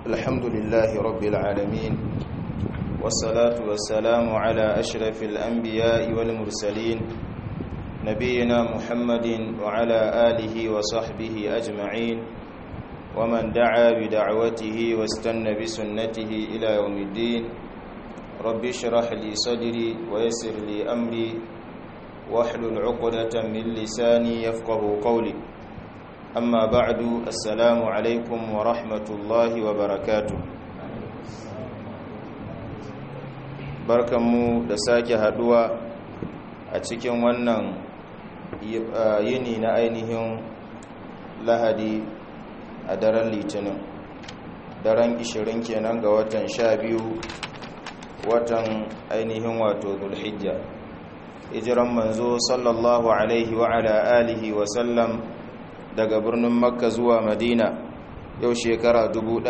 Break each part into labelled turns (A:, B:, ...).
A: الحمد لله رب العالمين والصلاة والسلام على أشرف الأنبياء والمرسلين نبينا محمد وعلى آله وصحبه أجمعين ومن دعا بدعوته واستنى بسنته إلى يوم الدين رب اشرح لي صدري ويسر لي أمري واحلل عقدة من لساني يفقه قولي أما بعد السلام عليكم ورحمة الله وبركاته barkanmu da sake haduwa a cikin wannan yini na ainihin lahadi a daren litinin daren 20 kenan ga watan 12 watan ainihin wato zulhijja hijiran manzo sallallahu alaihi wa ala alihi wa sallam daga birnin makka zuwa madina yau shekara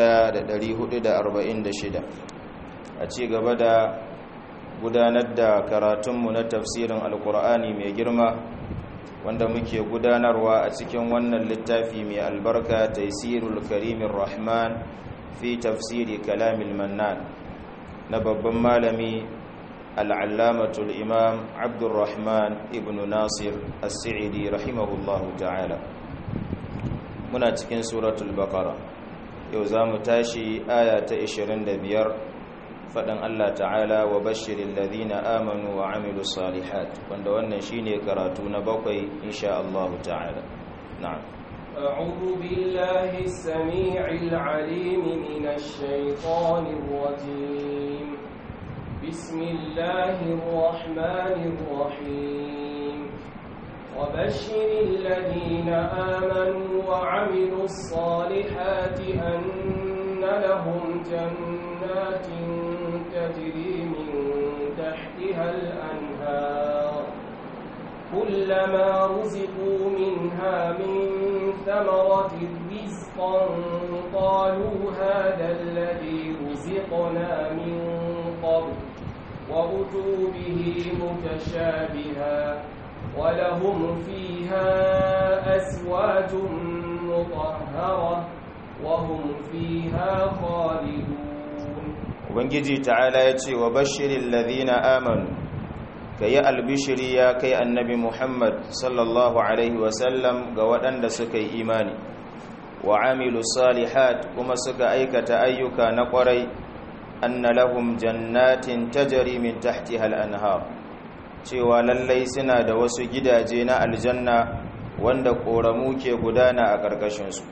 A: 1446 a ci gaba da gudanar da karatunmu na tafsirin alkur'ani mai girma wanda muke gudanarwa a cikin wannan littafi mai albarka taisirul karimin rahman fi tafsiri kalamil mannan na babban malami al'allamatul imam abdurrahman ibn nasir as-sa'idi rahimahullahu ta'ala muna cikin suratul baqara yau za mu tashi aya ta 25 faɗin Allah ta'ala wa bashirin ladina amanu wa amilu salihat wanda wannan shine karatu na bakwai insha Allah ta'ala na'am
B: أعوذ بالله السميع العليم من الشيطان الرجيم بسم الله الرحمن الرحيم وبشر الذين آمنوا وعملوا الصالحات أن لهم جنات تجري من تحتها الأنهار كلما رزقوا منها من ثمرة رزقا قالوا هذا الذي رزقنا من قبل وأتوا به متشابها ولهم فيها أزواج مطهرة وهم فيها خالدون
A: ubangiji ta'ala ya ce wa bashirin ladina amanu ka yi albishiri ya kai annabi muhammad sallallahu alaihi wasallam ga waɗanda suka yi imani wa amilu salihat kuma suka aikata ayyuka na ƙwarai anna lahum jannatin tajari min tahtiha al-anhar cewa lallai suna da wasu gidaje na aljanna wanda ƙoramu ke gudana a ƙarƙashinsu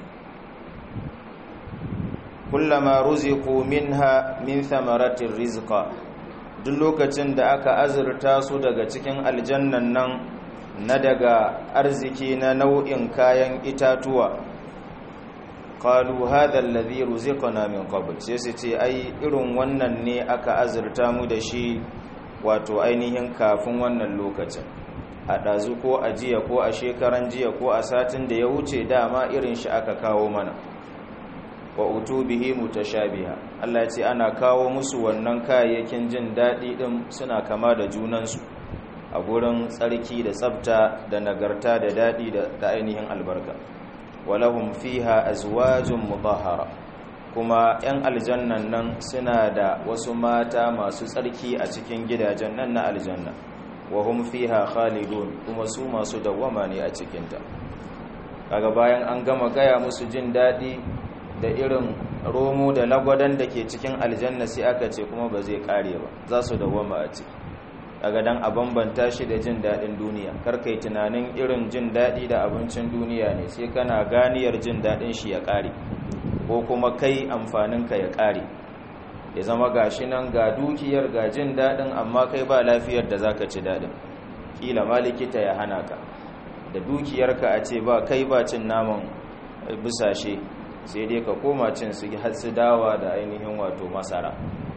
A: kullama ruziqu minha min thamaratir rizqa duk lokacin da aka azurta su daga cikin aljannan nan na daga arziki na nau'in kayan itatuwa qalu hadha alladhi ruziqna min qabl sai su ce ai irin wannan ne aka azurta mu da shi wato ainihin kafin wannan lokacin a ɗazu ko a jiya ko a shekaran jiya ko a satin da ya wuce dama irin shi aka kawo mana wa utubihi mutashabiha Allah ya ce ana kawo musu wannan kayayyakin jin daɗi ɗin suna kama da junansu a gurin tsarki da tsafta da nagarta da daɗi da ainihin albarka walahum fiha azwajun mutahhara kuma 'yan aljannan nan suna da wasu mata masu tsarki a cikin gidajen nan na aljanna wa hum fiha khalidun kuma su masu dawwama ne a cikinta kaga bayan an gama gaya musu jin daɗi da irin romo da lagwadon da ke cikin aljanna sai aka ce kuma ba zai kare ba za su dawwama a ciki daga dan a bambanta shi da jin daɗin duniya karkai tunanin irin jin daɗi da abincin duniya ne sai kana ganiyar jin daɗin shi ya kare ko kuma kai amfaninka ya kare ya zama gashi nan ga dukiyar ga jin daɗin amma kai ba lafiyar da zaka ci daɗin kila ma likita ya hana ka da dukiyarka a ce ba kai ba cin naman busashe sai dai ka koma cin su su dawa da ainihin wato masara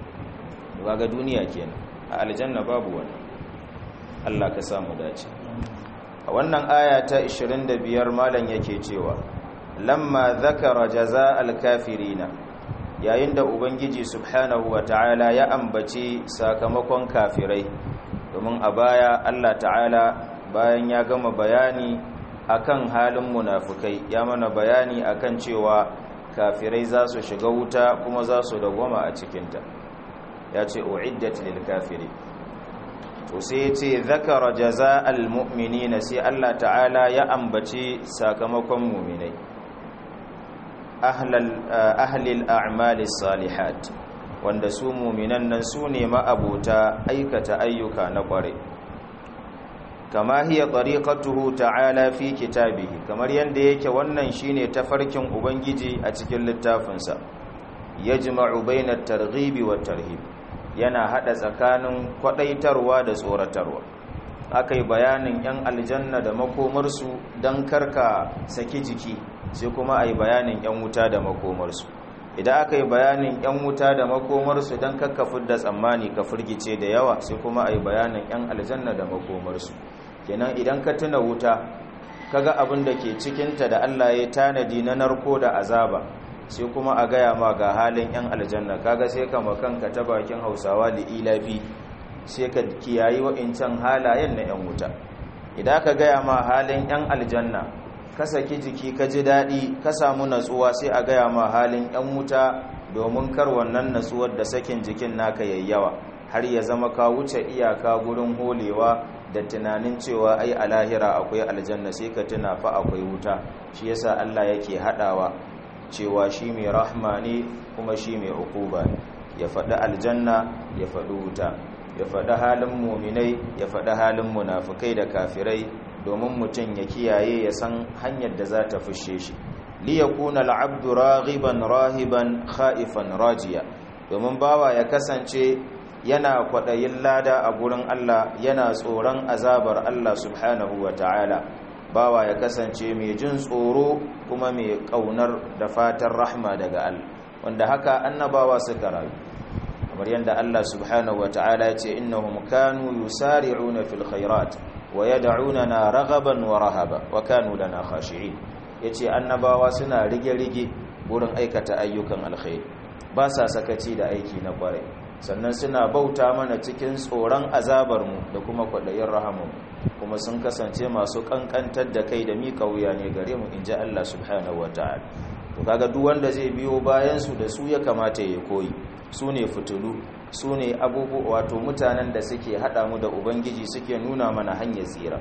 A: ga duniya kenan a aljanna babu wani Allah ka samu dace a wannan aya ta 25 malam yake cewa lamma zakara jaza'al kafirina yayin da ubangiji subhanahu wata'ala ya ambaci sakamakon kafirai domin a baya Allah ta'ala bayan ya gama bayani akan halin munafukai ya mana bayani akan cewa kafirai za su shiga wuta kuma za su dagwama a cikinta ya ce uiddat lil kafiri to sai ya ce zakara jaza'al mu'minina sai Allah ta'ala ya ambaci sakamakon mu'minai ahlil a'mali salihat wanda su mu'minan nan su ne ma'abota aikata ayyuka na kware kama hiya tariqatuhu ta'ala fi kitabihi kamar yanda yake wannan shine tafarkin ubangiji a cikin littafinsa yajma'u bainat targhibi wat tarhib yana hada tsakanin kwadaitarwa da tsoratarwa akai bayanin yan aljanna da makomarsu dan karka saki jiki sai kuma ai bayanin yan wuta da makomarsu idan aka yi bayanin yan wuta da makomarsu don kakkafin da tsammani ka firgice da yawa sai kuma a yi bayanin yan aljanna da makomarsu kenan idan ka tuna wuta kaga abin da ke cikinta da allah ya tanadi na narko da azaba sai kuma a gaya ma ga halin yan aljanna kaga sai ka makanka ta bakin hausawa da ilafi sai ka kiyayi wa'incan halayen na yan wuta idan ka gaya ma halin yan aljanna ka saki jiki ka ji daɗi ka samu natsuwa sai a gaya ma halin 'yan wuta domin kar wannan natsuwar da sakin jikin naka yayyawa har ya zama ka wuce iyaka gurin holewa da tunanin cewa ai a lahira akwai aljanna sai ka tuna fa akwai wuta shi yasa Allah yake haɗawa cewa shi mai rahma ne kuma shi mai ukuba ne ya faɗi aljanna ya faɗi wuta ya faɗi halin muminai ya faɗi halin munafukai da kafirai domin mutum ya kiyaye ya san hanyar da za ta fushe shi liyakuna al'abdu raghiban rahiban khaifan rajiya domin bawa ya kasance yana kwaɗayin lada a gurin Allah yana tsoron azabar Allah subhanahu wa ta'ala bawa ya kasance mai jin tsoro kuma mai ƙaunar da fatan rahma daga Allah wanda haka annabawa suka rayu kamar yadda Allah subhanahu wa ta'ala ya ce innahum kanu yusari'una fil khairat wa yad'unana raghaban wa rahaba wa kanu lana khashi'in yace annabawa suna rige-rige wurin aikata ayyukan alkhairi ba sa sakaci da aiki na kwarai sannan suna bauta mana cikin tsoron azabar mu da kuma kwadayin rahamu kuma sun kasance masu kankantar da kai da mika wuya ne gare mu inji Allah subhanahu wataala to kaga duk wanda zai biyo bayan su da su ya kamata ya koyi su ne fitulu su ne abubuwa wato mutanen da suke hada mu da ubangiji suke nuna mana hanyar tsira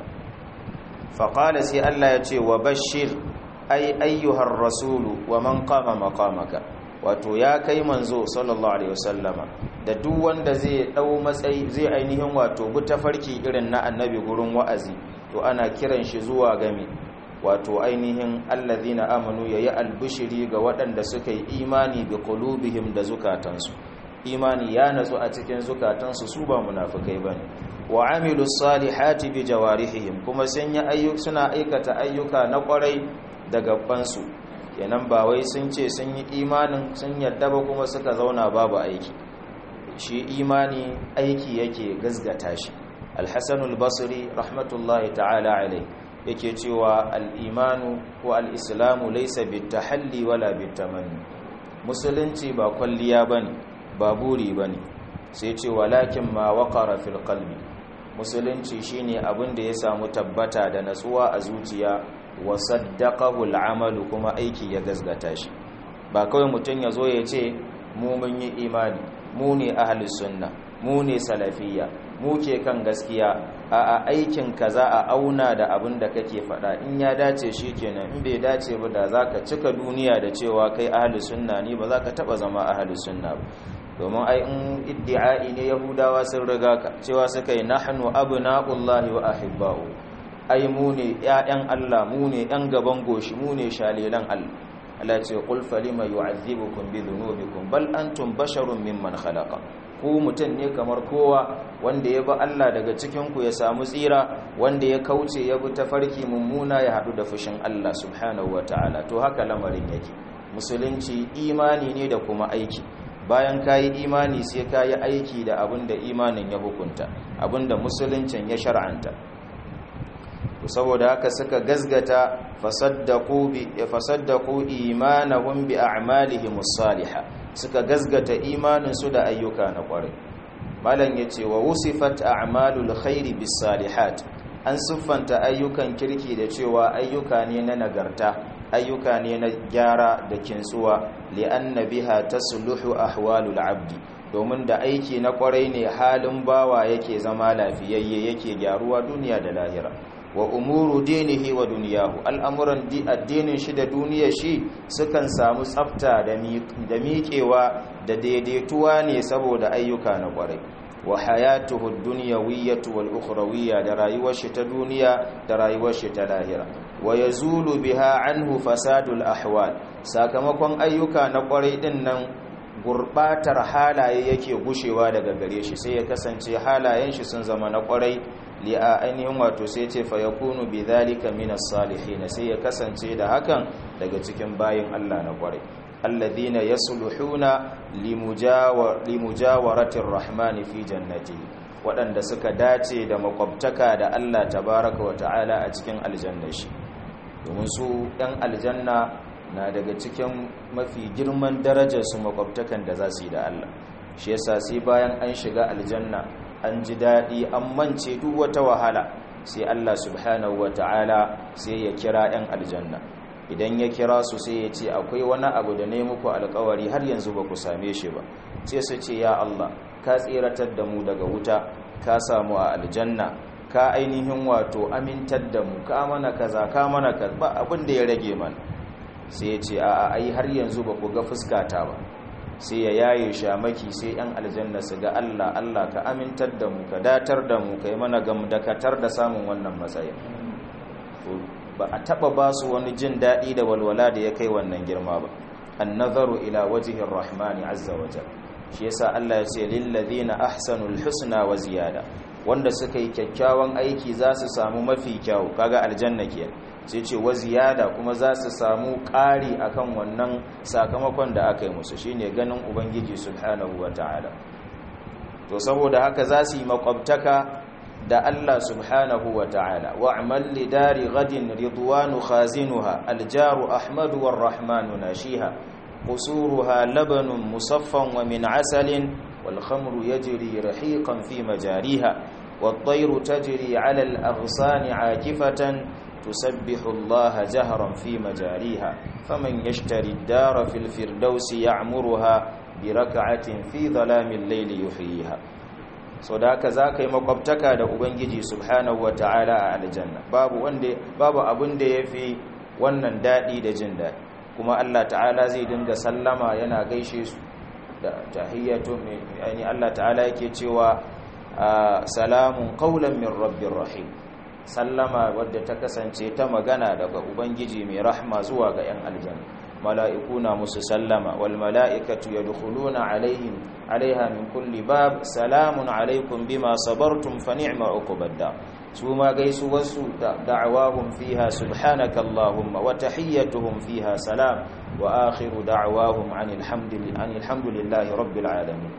A: faƙala sai Allah ya ce wa bashir ai ayyuhar rasulu wa man qama maqamaka wato ya kai manzo sallallahu alaihi wasallama da duk wanda zai dau matsayi zai ainihin wato bi tafarki irin na annabi gurin wa'azi to ana kiran shi zuwa game wato ainihin allazina amanu yayi albishiri ga waɗanda suka yi imani bi qulubihim da zukatansu imani ya natsu a cikin zukatansu su ba munafikai bane wa amilu salihati bi jawarihim kuma sun yi ayyuka suna aikata ayyuka na kwarai da gabansu kenan ba wai sun ce sun yi imanin sun yadda ba kuma suka zauna babu aiki shi imani aiki yake gazgata shi al-hasan al-basri rahmatullahi ta'ala alai yake cewa al-imanu ko al-islamu laysa bitahalli wala bitamanni musulunci ba kwalliya bane ba buri bane sai ce walakin ma waqara fil qalbi musulunci shine abin da ya samu tabbata da natsuwa a zuciya wa saddaqahu al'amalu kuma aiki ya gazgata shi ba kawai mutum ya zo ya ce mu mun yi imani mu ne ahlus sunna mu ne salafiyya mu ke kan gaskiya a aikin ka za a auna da abin da kake faɗa in ya dace shi kenan in bai dace ba da zaka cika duniya da cewa kai ahlus sunna ne ba za ka taba zama ahlus sunna ba domin ai in iddi'ai ne yahudawa sun riga ka cewa suka yi nahnu abna'ullahi wa ahibba'u ai mu ne ƴaƴan Allah mu ne ƴan gaban goshi mu ne shalelan Allah Allah ce qul falima yu'adhibukum bi dhunubikum bal antum basharun mimman khalaqa ku mutun ne kamar kowa wanda ya bi Allah daga cikin ku ya samu tsira wanda ya kauce ya bi tafarki mummuna ya hadu da fushin Allah subhanahu wataala to haka lamarin yake musulunci imani ne da kuma aiki bayan ka yi imani sai ka yi aiki da abin da imanin ya hukunta abin da musuluncin ya shar'anta saboda haka suka gazgata fasaddaku imanahum bi a'malihim as-salihah suka gazgata imanin su da ayyuka na kwarai malam yace wa wusifat a'malul khairi bis salihat an siffanta ayyukan kirki da cewa ayyuka ne na nagarta ayyuka ne na gyara da kintsuwa li'anna biha tasluhu ahwalul abdi domin da aiki na kwarai ne halin bawa yake zama lafiyayye yake gyaruwa duniya da lahira wa umuru dinihi wa duniyahu al'amuran addinin shi da duniyar shi sukan samu tsafta da miƙewa da daidaituwa ne saboda ayyuka na kwarai wa hayatuhu dunyawiyyatu wal ukhrawiyya da rayuwar shi ta duniya da rayuwar shi ta lahira wa yazulu biha anhu fasadul ahwal sakamakon ayyuka na kwarai din nan gurbatar halaye yake gushewa daga gare shi sai ya kasance halayen shi sun zama na kwarai li a ainihin wato sai ce fa yakunu bidhalika minas salihin sai ya kasance da hakan daga cikin bayin Allah na kwarai alladhina yasluhuna limujawaratir rahmani fi jannatihi waɗanda suka dace da makwabtaka da Allah tabaraka wa ta'ala a cikin aljannashi domin su ɗan aljanna na daga cikin mafi girman darajar su makwabtakan da za su yi da Allah shi yasa sai bayan an shiga aljanna an ji daɗi an mance duk wata wahala sai Allah subhanahu wa ta'ala sai ya kira 'yan aljanna idan ya kira su sai ya ce akwai wani abu da ne muku alkawari har yanzu ba ku same shi ba sai su ce ya Allah ka tseratar da mu daga wuta ka samu a aljanna ka ainihin wato amintar da mu ka mana kaza ka mana kaza ba abin da ya rage mana sai ya ce a'a ai har yanzu ba ku ga fuskata ba sai ya yaye shamaki sai yan aljanna su ga Allah Allah ka amintar da mu ka datar da mu kai mana gamdakatar da samun wannan matsayin ba a taba ba su wani jin daɗi da walwala da ya kai wannan girma ba an nazaru ila wajihin rahmani azza wajal shi yasa Allah ya ce lillazina ahsanul husna wa ziyada wanda suka yi kyakkyawan aiki za su samu mafi kyau kaga aljanna ke sai ce wa ziyada kuma za su samu ƙari akan wannan sakamakon da aka yi musu shine ganin ubangiji subhanahu wataala to saboda haka za su yi makwabtaka da Allah subhanahu wa ta'ala wa'amal li dari gadin ridwanu khazinuha aljaru ahmadu war rahmanu nashiha qusuruha labanun musaffan wa min asalin wal khamru yajri rahiqan fi majariha والطير تجري على الأغصان عاكفة تسبح الله جهرا في مجاريها فمن يشتري الدار في الفردوس يعمرها بركعة في ظلام الليل يحييها sau da haka za ka yi makwabtaka da ubangiji subhanahu wa ta'ala a aljanna babu abin da ya fi wannan daɗi da jin daɗi kuma allah ta'ala zai dinga sallama yana gaishe su da tahiyyatu mai allah ta'ala yake cewa salamun qaulan min rabbir rahim sallama wadda ta kasance ta magana daga ubangiji mai rahma zuwa ga 'yan aljanna mala'iku na musu sallama wal mala'ikatu yadkhuluna alaihim alaiha min kulli bab salamun alaikum bima sabartum fa ni'ma uqbadda su ma gaisu wasu da'awahum fiha subhanaka allahumma wa tahiyyatuhum fiha salam wa akhiru da'awahum anil hamdulillahi rabbil alamin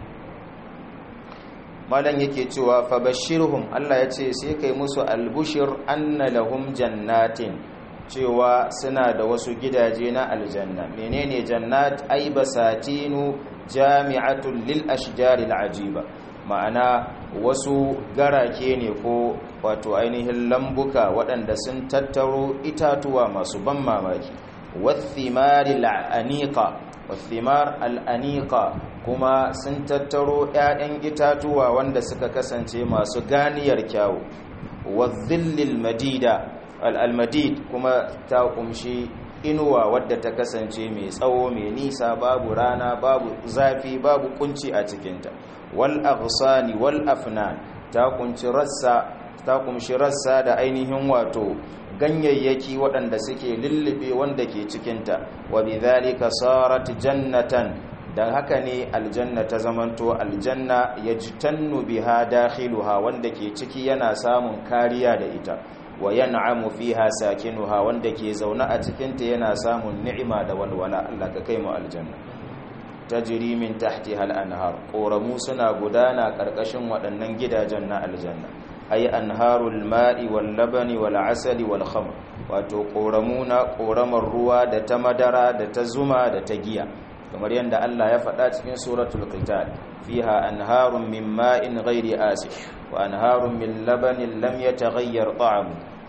A: malan yake cewa fa bashirhum Allah yace sai kai musu albushir anna lahum jannatin cewa suna da wasu gidaje na aljanna menene jannat ay basatinu jami'atul lil ashjaril ajiba ma'ana wasu garake ne ko wato ainihin lambuka waɗanda sun tattaro itatuwa masu ban mamaki wathimaril aniqa wathimar al'aniqa kuma sun tattaro 'ya'yan itatuwa wanda suka kasance masu ganiyar kyawu wadhillil madida al'almadid kuma ta kumshi inuwa wadda ta kasance mai tsawo mai nisa babu rana babu zafi babu kunci a cikinta wal aghsani wal afnan ta kunshi rassa ta kumshi rassa da ainihin wato ganyayyaki waɗanda suke lullube wanda ke cikinta wa bidhalika sarat jannatan dan haka ne aljanna ta zamanto aljanna yajtannu biha dakhiluha wanda ke ciki yana samun kariya da ita wa yan'amu fiha sakinuha wanda ke zaune a cikinta yana samun ni'ima da walwala Allah ka kai mu aljanna tajri min tahtiha al-anhar qoramu suna gudana karkashin waɗannan gidajen na aljanna ay anharul ma'i wal labani wal asali wal khamr wato qoramu na qoramar ruwa da ta madara da ta zuma da ta giya kamar yadda Allah ya faɗa cikin suratul qital fiha anharun min ma'in ghairi asif wa anharun min labanin lam yataghayyar ta'amu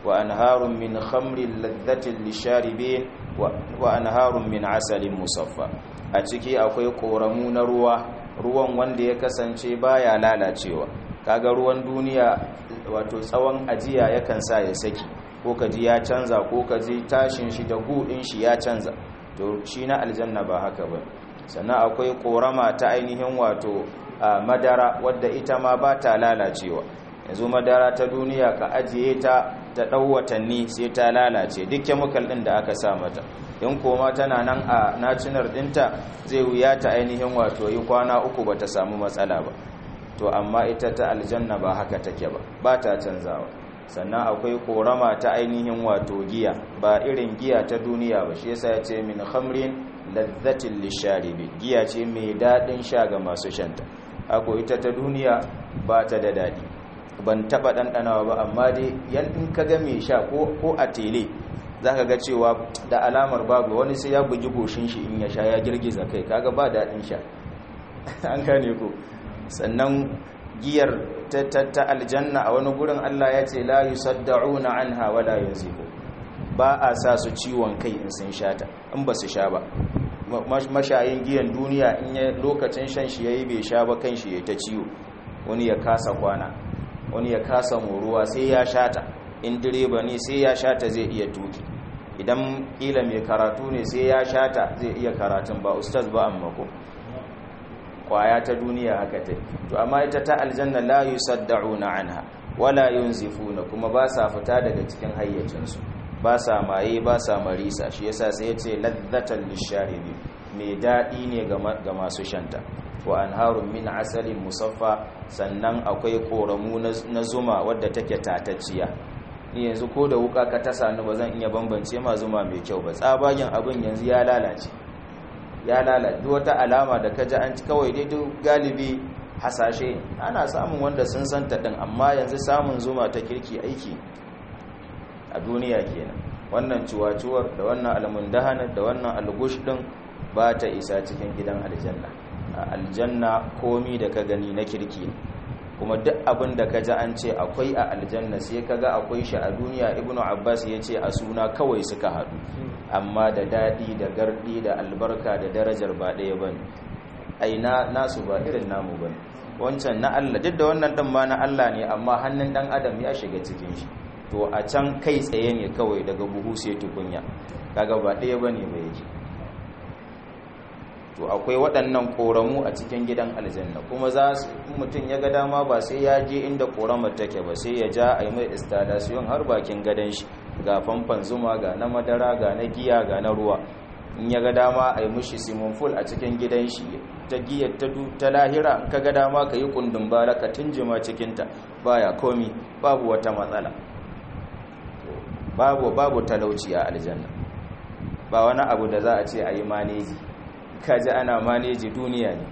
A: wa anharun min khamrin ladhatin lisharibin wa anharun min asalin musaffa a ciki akwai koramu na ruwa ruwan wanda ya kasance baya lalacewa kaga ruwan duniya wato tsawon ajiya yakan sa ya saki ko kaji ya canza ko kaji tashin shi da gudun shi ya canza to shi na aljanna ba haka ba sannan akwai korama ta ainihin wato madara wadda ita ma ba ta lalacewa yanzu madara ta duniya ka ajiye ta ta ɗau watanni sai ta lalace duk chemical ɗin da aka sa mata in koma tana nan a nacinar ɗinta zai wuya ta ainihin wato yi kwana uku ba ta samu matsala ba to amma ita ta aljanna ba haka take ba ba ta canzawa sannan akwai korama ta ainihin wato giya ba irin giya ta duniya ba shi yasa ya ce min khamrin ladhatin lisharibi giya ce mai daɗin sha ga masu shanta ako ita ta duniya ba ta da daɗi ban taɓa ɗanɗanawa ba amma dai yan in ka ga mai sha ko a tele za ka ga cewa da alamar babu wani sai ya bugi goshin shi in ya sha ya girgiza kai kaga ba daɗin sha an gane ko sannan giyar ta aljanna a wani gurin Allah ya ce la yusaddauna anha wala yunzifu ba a sa su ciwon kai in sun sha ta in ba su sha ba mashayin giyan duniya in ya lokacin shan shi yayi bai sha ba kan shi ya ta ciwo wani ya kasa kwana wani ya kasa moruwa sai ya sha ta in direba ne sai ya sha ta zai iya tuki idan kila mai karatu ne sai ya sha ta zai iya karatun ba ustaz ba amma ko kwaya ta duniya haka ta to amma ita ta aljanna la yusaddauna anha wala yunzifuna kuma ba sa fita daga cikin hayyacinsu ba sa maye ba sa marisa shi yasa sai yace ladzatan lisharibi mai dadi ne ga masu shanta wa anharun min asalin musaffa sannan akwai koramu na zuma wadda take tatacciya ni yanzu ko da wuka ka tasa ni ba zan iya bambance ma zuma mai kyau ba tsabagen abin yanzu ya lalace ya lalace duk wata alama da ka ji an ci kawai dai duk galibi hasashe ana samun wanda sun san ta din amma yanzu samun zuma ta kirki aiki a duniya kenan wannan ciwaciwar da wannan almundahanar da wannan algush din ba ta isa cikin gidan aljanna a aljanna komi da ka gani na kirki kuma duk abin da ka ji an ce akwai a aljanna sai ka ga akwai shi a duniya ibnu abbas ya ce a suna kawai suka haɗu amma da daɗi da garɗi da albarka da darajar ba ɗaya ba ne aina nasu ba irin namu ba ne wancan na allah duk da wannan ɗin ma na allah ne amma hannun ɗan adam ya shiga cikin shi to a can kai tsaye ne kawai daga buhu sai tukunya kaga ba ɗaya ba ne ba yake to akwai waɗannan ƙoramu a cikin gidan aljanna kuma za su mutum ya ga dama ba sai ya je inda ƙoramar take ba sai ya ja a yi mai installation har bakin gadon shi ga famfan zuma ga na madara ga na giya ga na ruwa in ya ga dama a yi mushi simon full a cikin gidan shi ta giyar ta lahira ka ga dama ka yi kundin bara ka tunjima cikinta baya komi babu wata matsala babu babu talauci a aljanna ba wani abu da za a ce a yi maneji kaji ana maneji duniya ne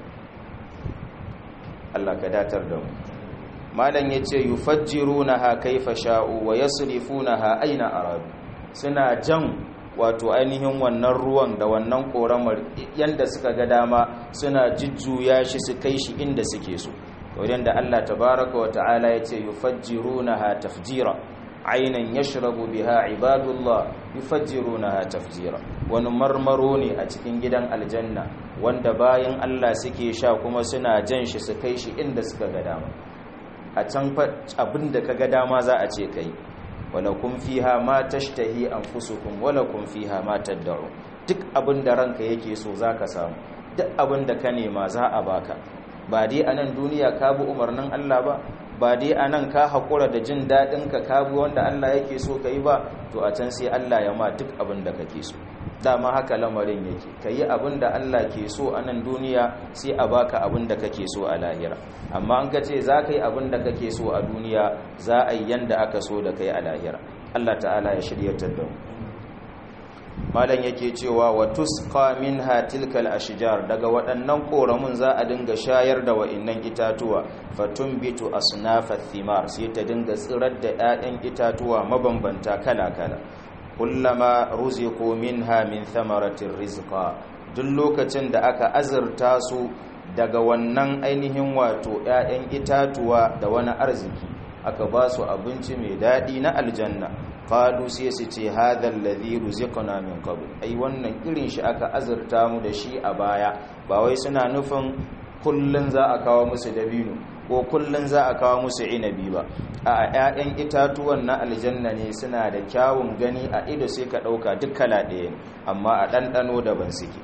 A: Allah ka datar da mu malam yace yufajjirunaha kaifa sha'u wa yasrifunaha aina aradu suna jan wato ainihin wannan ruwan da wannan koramar yanda suka ga dama suna jujjuya shi su kai shi inda suke so wajen da Allah tabaraka wa ta'ala yace yufajjirunaha tafjira ainan yashrabu biha ibadullah yufajjirunaha tafjira wani marmaro ne a cikin gidan aljanna wanda bayan Allah suke sha kuma suna jan shi su kai shi inda suka ga dama a can abinda ka ga dama za a ce kai walakum fiha ma tashtahi anfusukum walakum fiha ma tad'u duk abinda ranka yake so zaka samu duk abinda ka nema za a baka ba dai anan duniya ka bi umarnin Allah ba ba dai a nan ka haƙura da jin daɗinka ka bi wanda Allah yake so ka yi ba to a can sai Allah ya ma duk abin da kake so dama haka lamarin yake ka yi abin da Allah ke so a nan duniya sai a baka abin da kake so a lahira amma an ka ce za ka yi abin da kake so a duniya za a yi yanda aka so da kai a lahira Allah ta'ala ya shiryatar da mu malam yake cewa wa tusqa minha tilkal ashjar daga waɗannan koramun za a dinga shayar da wa'annan itatuwa fatumbitu asnafa thimar sai ta dinga tsirar da 'ya'yan itatuwa mabambanta kala-kala kullama ruziqu minha min thamaratir rizqa duk lokacin da aka azurta su daga wannan ainihin wato 'ya'yan itatuwa da wani arziki aka ba su abinci mai daɗi na aljanna qalu sai su ce hadha alladhi ruziqna min qabl ai wannan irin shi aka azurta mu da shi a baya ba wai suna nufin kullun za a kawo musu dabino ko kullun za a kawo musu inabi ba a ƴaƴan itatuwan na aljanna ne suna da kyawun gani a ido sai ka ɗauka duk kala ɗaya amma a ɗanɗano daban suke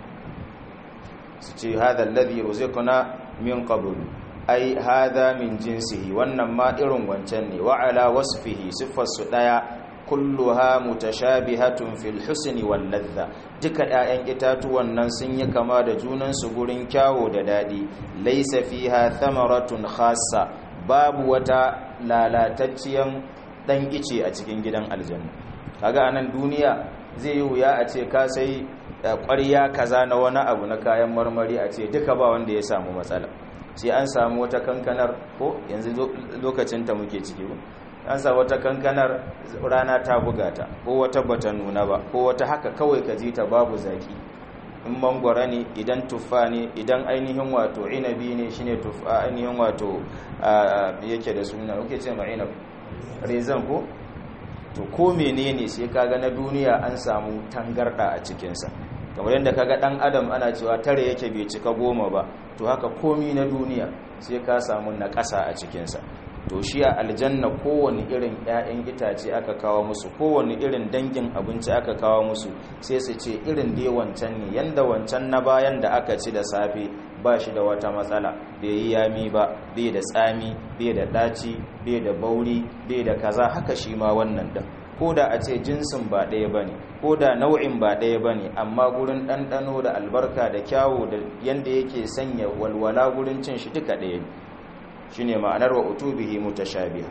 A: su ce hadha alladhi ruziqna min qabl ai hadha min jinsihi wannan ma irin wancan ne wa ala wasfihi siffarsu daya kulluha mutashabihatun fil husni wal ladha duka 'ya'yan itatuwan nan sun yi kama da junan su gurin kyawo da dadi laysa fiha thamaratun khassa babu wata lalatacciyan dan ice a cikin gidan aljanna kaga anan duniya zai yi wuya a ce ka sai ƙwarya kaza na wani abu na kayan marmari a ce duka ba wanda ya samu matsala sai an samu wata kankanar ko yanzu lokacin ta muke ciki an samu wata kankanar rana ta buga ta ko wata bata nuna ba ko wata haka kawai ka ji ta babu zaki in mangwara ne idan tuffa ne idan ainihin wato inabi ne shine tuffa ainihin wato yake da suna kuke ce ma inab rezan ko to ko menene sai kaga na duniya an samu tangarda a cikinsa kamar yadda kaga dan adam ana cewa tare yake bai cika goma ba to haka komi na duniya sai ka samu na ƙasa a cikinsa to shi a aljanna kowane irin 'ya'yan itace aka kawo musu kowane irin dangin abinci aka kawo musu sai su ce irin dai wancan ne yanda wancan na bayan da aka ci da safe ba shi da wata matsala bai yi yami ba bai da tsami bai da ɗaci bai da bauri bai da kaza haka shi ma wannan din ko da a ce jinsin ba ɗaya ba ne ko da nau'in ba ɗaya ba ne amma gurin ɗanɗano da albarka da kyawu da yadda yake sanya walwala gurin cin shi duka ɗaya ne shi ne ma'anar wa utubihi mutashabiha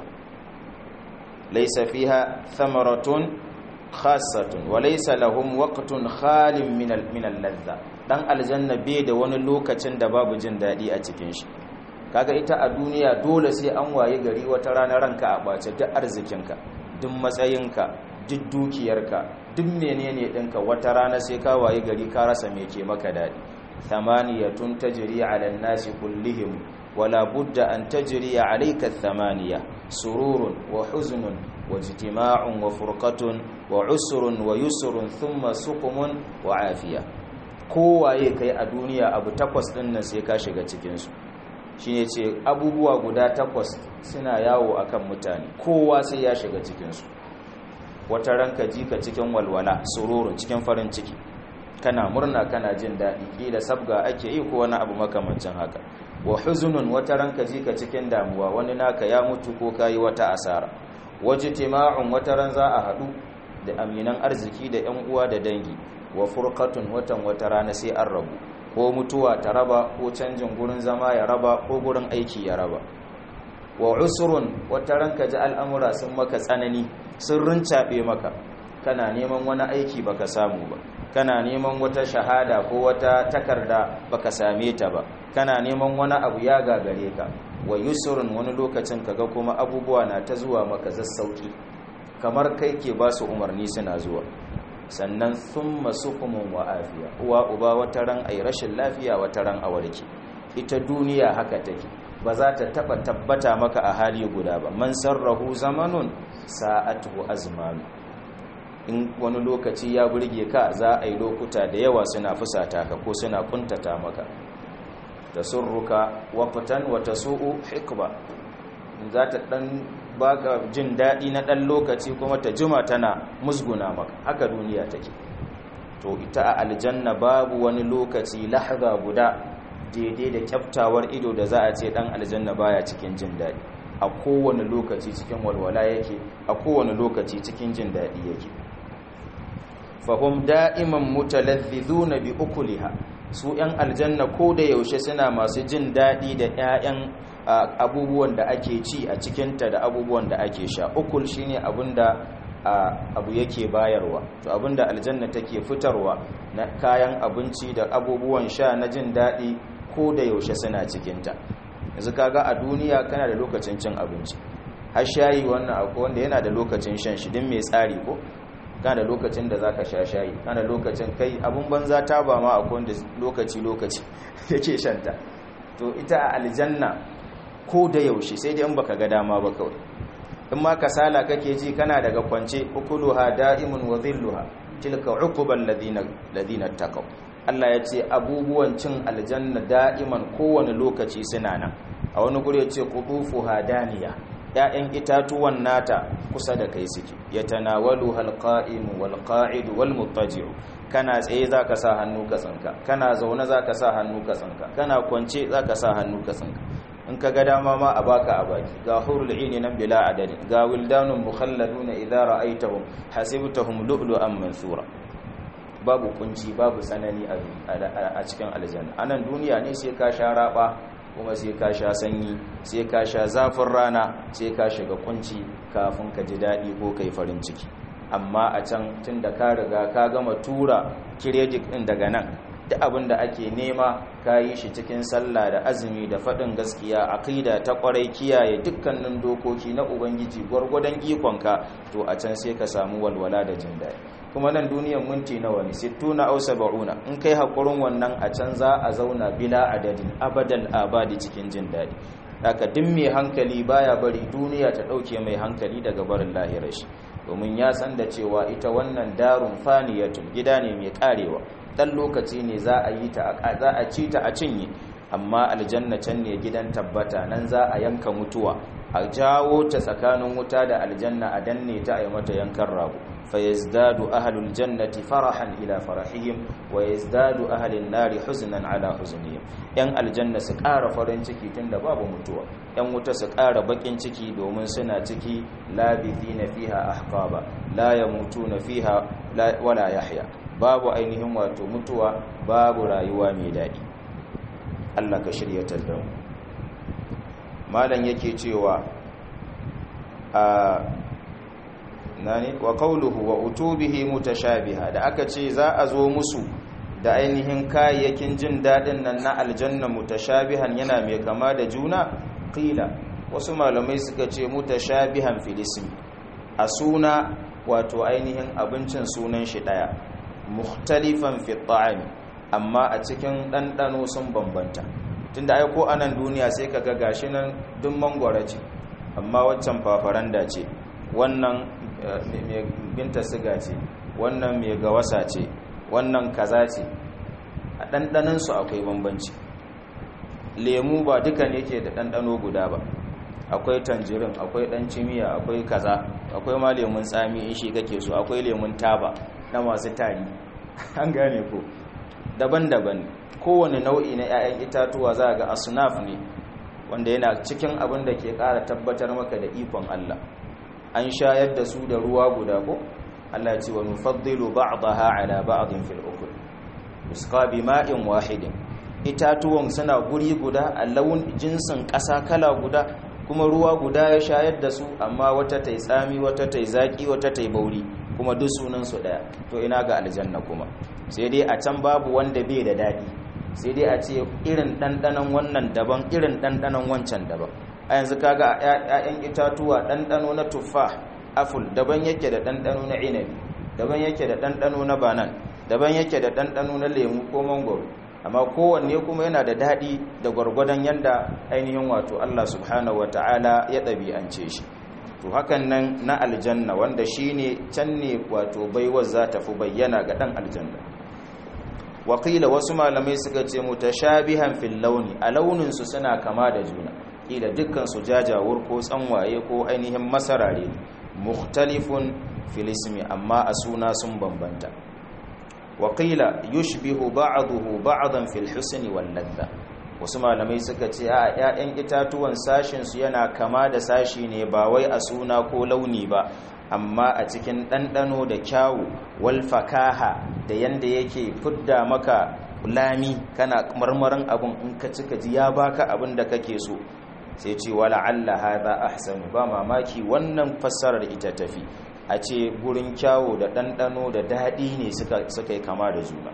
A: laisa fiha thamaratun khassatun wa laisa lahum waqtun khalin min al-ladha dan aljanna bai da wani lokacin da babu jin daɗi a cikin shi kaga ita a duniya dole sai an waye gari wata rana ranka a ɓace duk arzikinka duk matsayinka duk dukiyarka duk menene ɗinka wata rana sai ka waye gari ka rasa me ke maka daɗi thamaniyatun tajri ala nasi kullihim wala budda an tajri alayka thamaniya sururun wa huznun wa ijtima'un wa furqatun wa usrun wa yusrun thumma suqumun wa afiya kowaye kai a duniya abu takwas ɗin nan sai ka shiga cikin su shine ce abubuwa guda takwas suna yawo akan mutane kowa sai ya shiga cikinsu wata ranka ji ka cikin walwala sururun cikin farin ciki kana murna kana jin daɗi ƙila sabga ake yi ko wani abu makamancin haka wa huzunun wata ranka ji ka cikin damuwa wani naka ya mutu ko kayi wata asara waje tima'un wata ran za a haɗu da aminan arziki da 'yan uwa da dangi wa furqatun watan wata rana sai an rabu ko mutuwa ta raba ko canjin gurin zama ya raba ko gurin aiki ya raba wa usrun wata ranka ji al'amura sun maka tsanani sun rincaɓe maka kana neman wani aiki baka samu ba kana neman wata shahada ko wata takarda baka same ta ba kana neman wani abu ya gagare ka wa yusrun wani lokacin kaga kuma abubuwa na ta zuwa maka zassauki kamar kai ke ba su umarni suna zuwa sannan sun masu kumin wa afiya uwa uba wata ran ai rashin lafiya wata ran a warke ita duniya haka take ba za ta taba tabbata maka a hali guda ba man sarrahu zamanun sa'atuhu azmanu in wani lokaci ya burge ka za a yi lokuta da yawa suna fusata ka ko suna kuntata maka tasurruka waqtan wa tasu'u hikba za ta dan baka jin daɗi na ɗan lokaci kuma ta jima tana musguna maka haka duniya take to ita a aljanna babu wani lokaci lahza guda daidai da kyaftawar ido da za a ce ɗan aljanna baya cikin jin daɗi a kowane lokaci cikin walwala yake a kowane lokaci cikin jin daɗi yake fahim da'iman mutalazzizuna bi ukuliha su 'yan aljanna ko da yaushe suna masu jin daɗi da 'ya'yan abubuwan da ake ci a cikinta da abubuwan da ake sha ukul shine abinda abu yake bayarwa to abinda aljanna take fitarwa na kayan abinci da abubuwan sha na jin daɗi ko da yaushe suna cikinta yanzu kaga a duniya kana da lokacin cin abinci har shayi wannan akwai wanda yana da lokacin shan shi din mai tsari ko kana da lokacin da zaka sha shayi kana da lokacin kai abun banza ta ba ma akwai wanda lokaci lokaci yake shanta to ita a aljanna ko da yaushe sai dai in baka ga dama ba kawai in ma kasala kake ji kana daga kwance ukuluha da'imun wa dhilluha tilka uqubal ladina ladina taqaw Allah ya ce abubuwan cin aljanna da'iman kowane lokaci suna nan a wani guri ya ce qutufuha daniya ‘ya'yan itatuwan nata kusa da kai suke ya tanawalu halƙa'imu walƙa'idu walmutaji'u kana tsaye za ka sa hannu ka tsinka kana zaune za ka sa hannu ka tsinka kana kwance za ka sa hannu ka tsinka in ka ga dama ma a baka a baki ga hurul ini nan bila adadi ga wildanun mukhalladuna idza ra'aytahum hasibtahum lu'lu'an mansura babu kunci babu tsanani a cikin aljanna anan duniya ne sai ka sha raba kuma sai ka sha sanyi sai ka sha zafin rana sai ka shiga kunci kafin ka ji daɗi ko kai farin ciki amma a can tun da ka riga ka gama tura kiredit ɗin daga nan duk abin da ake nema ka yi shi cikin sallah da azumi da faɗin gaskiya aqida ta ƙwarai kiyaye dukkanin dokoki na ubangiji gwargwadon ikonka to a can sai ka samu walwala da jin daɗi kuma nan duniyan minti nawa ne sittuna aw sab'una in kai hakurin wannan a can za a zauna bila adadin abadal abadi cikin jin daɗi haka duk mai hankali baya bari duniya ta ɗauke mai hankali daga barin lahirar shi domin ya san da cewa ita wannan darun faniyatun gida ne mai karewa dan lokaci ne za a yi ta za a ci ta a cinye amma aljanna can ne gidan tabbata nan za a yanka mutuwa a jawo ta tsakanin wuta da aljanna a danne ta a yi mata yankan rago fayazdadu ahlul jannati farahan ila farahihim wa yazdadu ahlun nari huznan ala huznihim yan aljanna su ƙara farin ciki tunda babu mutuwa yan wuta su ƙara bakin ciki domin suna ciki labithina fiha ahqaba la yamutuna fiha wala yahya babu ainihin wato mutuwa babu rayuwa mai daɗi Allah ka shiryatar da mu malam yake cewa a nani wa qawluhu wa utubihi mutashabiha da aka ce za a zo musu da ainihin kayayyakin jin dadin nan na aljanna mutashabihan yana mai kama da juna qila wasu malamai suka ce mutashabihan fil ism a suna wato ainihin abincin sunan shi daya mukhtalifan fi ta'ami amma a cikin ɗanɗano sun bambanta tunda ai ko anan duniya sai kaga gashi nan duk mangwara ce amma waccan fafaranda ce wannan mai binta siga ce wannan mai gawasa ce wannan kaza ce a ɗanɗanon su akwai bambanci lemu ba duka ne ke da ɗanɗano guda ba akwai tanjirin akwai ɗan cimiya akwai kaza akwai ma lemun tsami in shi kake so akwai lemun taba na masu tari an gane ko daban-daban kowane nau'i na 'ya'yan itatuwa za ga asunaf ne wanda yana cikin abin da ke ƙara tabbatar maka da ikon Allah an shayar da su da ruwa guda ko Allah ya ce wa nufaddilu ba'daha ala ba'din fil ukul yusqa bima'in wahidin itatuwan suna guri guda a laun jinsin ƙasa kala guda kuma ruwa guda ya shayar da su amma wata tai tsami wata tai zaki wata tai bauri kuma duk sunan su daya to ina ga aljanna kuma sai dai a can babu wanda bai da dadi sai dai a ce irin dandanan wannan daban irin dandanan wancan daban a yanzu kaga ƴaƴan itatuwa dandano na tuffa aful daban yake da dandano na inabi daban yake da dandano na banan daban yake da dandano na lemu ko mangoro amma kowanne kuma yana da daɗi da gwargwadon yadda ainihin wato Allah subhanahu wata'ala ya ɗabi'ance shi to hakan nan na aljanna wanda shi ne can ne wato baiwar za ta fi bayyana ga ɗan aljanna wakila wasu malamai suka ce mutashabihan fil launi a launinsu suna kama da juna kila dukkan su jajawur ko tsanwaye ko ainihin masarare mukhtalifun fil ismi amma a suna sun bambanta waƙila yushbihu ba'dahu ba'dan fil husni wal ladha wasu malamai suka ce a ƴaƴan itatuwan sashin su yana kama da sashi ne ba wai a suna ko launi ba amma a cikin ɗanɗano da kyawu wal fakaha da yanda yake fudda maka lami kana marmarin abun in ka cika ji ya baka abin da kake so sai ce wala alla hadha ahsanu ba mamaki wannan fassarar ita tafi a ce gurin kyawo da ɗanɗano da daɗi ne suka yi kama da juna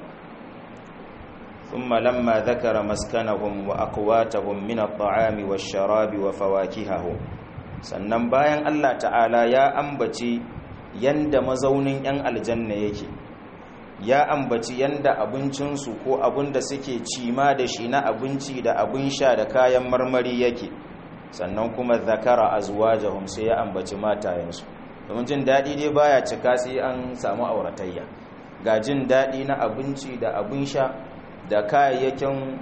A: ثم لما ذكر مسكنهم وأقواتهم من الطعام والشراب وفواكههم sannan bayan Allah ta'ala ya ambaci yanda mazaunin 'yan aljanna yake ya ambaci yanda abincinsu ko abin da suke cima da shi na abinci da abin sha da kayan marmari yake sannan kuma zakara azwajahum sai ya ambaci matayensu domin jin daɗi dai baya cika sai an samu auratayya ga jin daɗi na abinci da abin sha da kayayyakin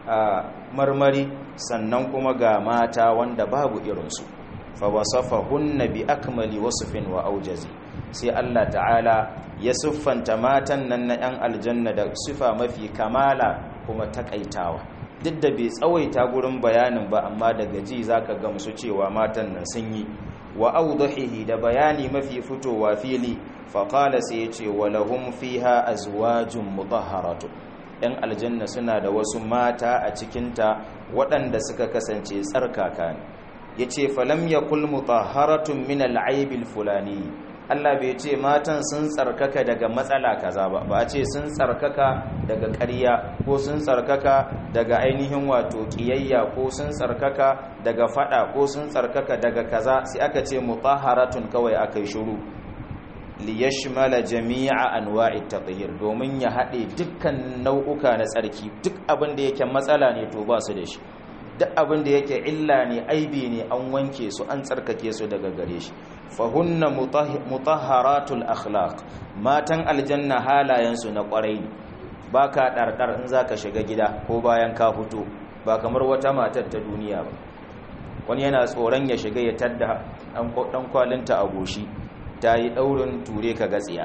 A: marmari sannan kuma ga mata wanda babu irinsu fa wasafahunna bi akmali wasfin wa aujazi sai Allah ta'ala ya siffanta matan nan na 'yan aljanna da sifa mafi kamala kuma takaitawa duk da bai tsawaita gurin bayanin ba amma daga ji zaka gamsu cewa matan nan sun yi wa awdahihi da bayani mafi fitowa fili fa qala sai yace wa lahum fiha azwajun mutahharatu yan aljanna suna da wasu mata a cikinta waɗanda suka kasance tsarkaka ne yace falam yakul mutahharatun min al-aibil fulani Allah bai ce matan sun tsarkaka daga matsala kaza ba ba a ce sun tsarkaka daga ƙarya ko sun tsarkaka daga ainihin wato ƙiyayya ko sun tsarkaka daga fada ko sun tsarkaka daga kaza sai aka ce mutahharatun kawai aka yi shiru liyashmala jami'a anwa'i taghyir domin ya haɗe dukkan nau'uka na tsarki duk abin da yake matsala ne to ba su da shi duk abin da yake illa ne aibi ne an wanke su an tsarkake su daga gare shi fahunna mutahharatul akhlaq matan aljanna halayensu na kwarai ne baka dardar in zaka shiga gida ko bayan ka fito ba kamar wata matar ta duniya ba wani yana tsoron ya shiga ya tadda dan kwalinta a goshi ta yi daurin ture ka gatsiya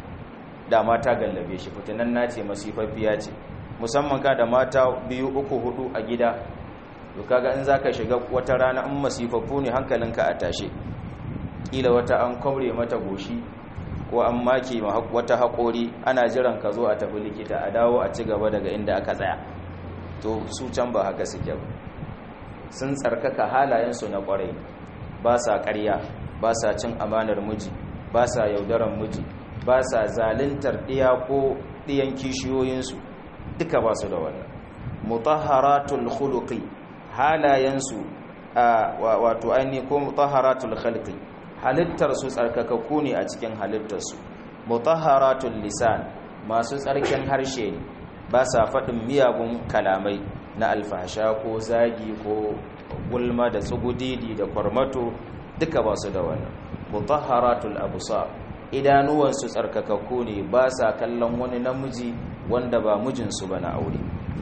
A: da mata gallabe shi fitinan nace masifaffiya ce musamman ka da mata biyu uku hudu a gida to kaga in zaka shiga wata rana in masifaffu ne hankalinka a tashe kila wata an kwamre mata goshi ko an maki wata haƙori ana jiran ka zo a tafi likita a dawo a ci gaba daga inda aka tsaya to su can ba haka suke ba sun tsarkaka halayensu na ƙwarai ba sa ƙarya ba sa cin amanar miji ba sa yaudaran miji ba sa zalintar ɗiya ko ɗiyan kishiyoyinsu duka ba su da wannan mutahharatul khuluqi halayensu wato ainihi ko mutahharatul khalqi halittar su tsarkakakku ne a cikin halittar su mutahharatul lisan masu tsarkin harshe ne ba sa faɗin miyagun kalamai na alfahsha ko zagi ko gulma da tsugudidi da kwarmato duka ba su da wannan mutahharatul absar idanuwansu tsarkakakku ne ba sa kallon wani namiji wanda ba mijinsu ba na aure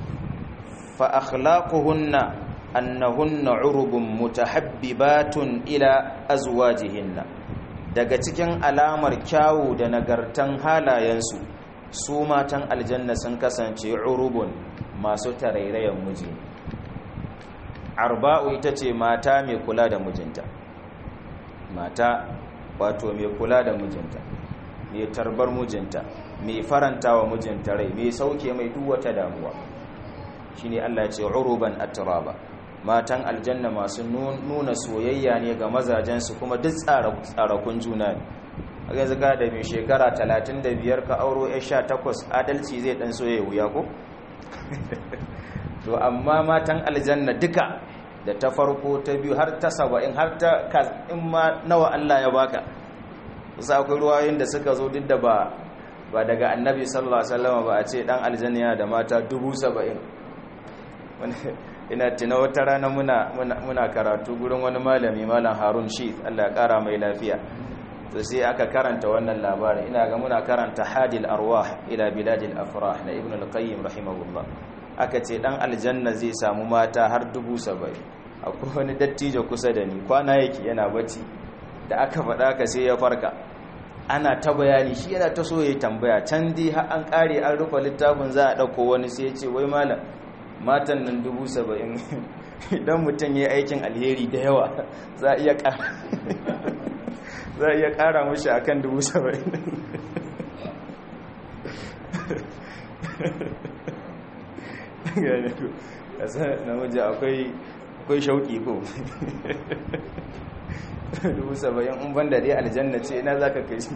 A: fa akhlaquhunna annahunna urubun mutahabbibatun ila azwajihinna daga cikin alamar kyawu da nagartan halayensu su matan aljanna sun kasance urubun masu tarairayen miji arba'u ita ce mata mai kula da mijinta mata wato mai kula da mijinta mai tarbar mijinta mai faranta wa mijinta rai mai sauke mai duk wata damuwa shine Allah ya ce uruban atraba matan aljanna masu nuna soyayya ne ga mazajensu kuma duk tsarakun juna ne a yanzu ga da mai shekara 35 ka auro ya 18 adalci zai dan soye wuya ko to amma matan aljanna duka da ta farko ta biyu har ta saba'in har ta in ma nawa Allah ya baka wasu akwai ruwayoyin da suka zo duk da ba ba daga annabi sallallahu alaihi wasallam ba a ce dan aljanna yana da mata dubu saba'in ina tina wata rana muna, muna, karatu gurin wani malami malam harun shi allah ya kara mai lafiya to sai aka karanta wannan labarin ina ga muna karanta hadil arwah ila biladil afrah na ibn al-qayyim rahimahullah aka ce dan aljanna zai samu mata har dubu saba'in akwai wani dattijo kusa da ni kwana yake yana bacci da aka faɗa ka sai ya farka ana ta bayani shi yana ta so ya tambaya can dai har an kare an rufe littafin za a ɗauko wani sai ya ce wai malam matan nan dubu saba'in idan mutum ya aikin alheri da yawa za a iya ƙara za a iya ƙara mashi a kan dubu saba'in namiji akwai shauƙi ko dubu saba'in in banda dai aljanna ce ina za ka kai shi